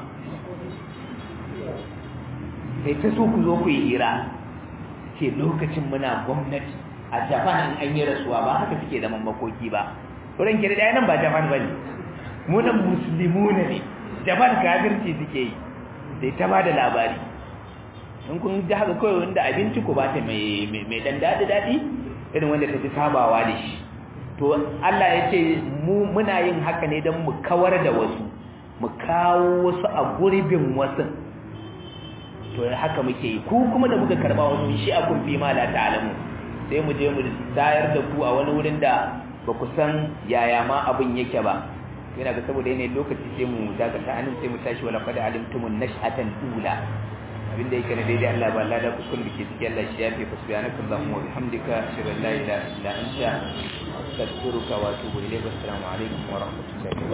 S1: sai ta so ku zo ku yi hira ce lokacin muna gwamnati a japan an yi rasuwa ba haka suke zaman makoki ba wurin kira da nan ba japan ba ne munan musulmi ne japan kafirci suke yi sai ta ba da labari in kun ji haka kawai wanda abinci ku ba ta mai dan daɗi daɗi irin wanda ta fi sabawa da shi to Allah ya ce mu muna yin haka ne don mu kawar da wasu mu kawo wasu a gurbin wasu to haka muke yi ku kuma da muka karba wani shi a kun fi ma la ta'lamu sai mu je mu tayar da ku a wani wurin da ba ku san yaya ma abin yake ba yana ga saboda yanayin lokaci sai mu dakata anan sai mu tashi wala qad alimtumun nash'atan ula abinda yake na daidai Allah ba lada ku kun bike cikin Allah shi yafi fa subhanaka allahumma wa bihamdika ashhadu an la ilaha illa anta astaghfiruka wa atubu ilayk assalamu alaikum wa rahmatullahi wa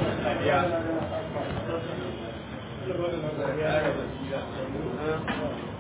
S1: barakatuh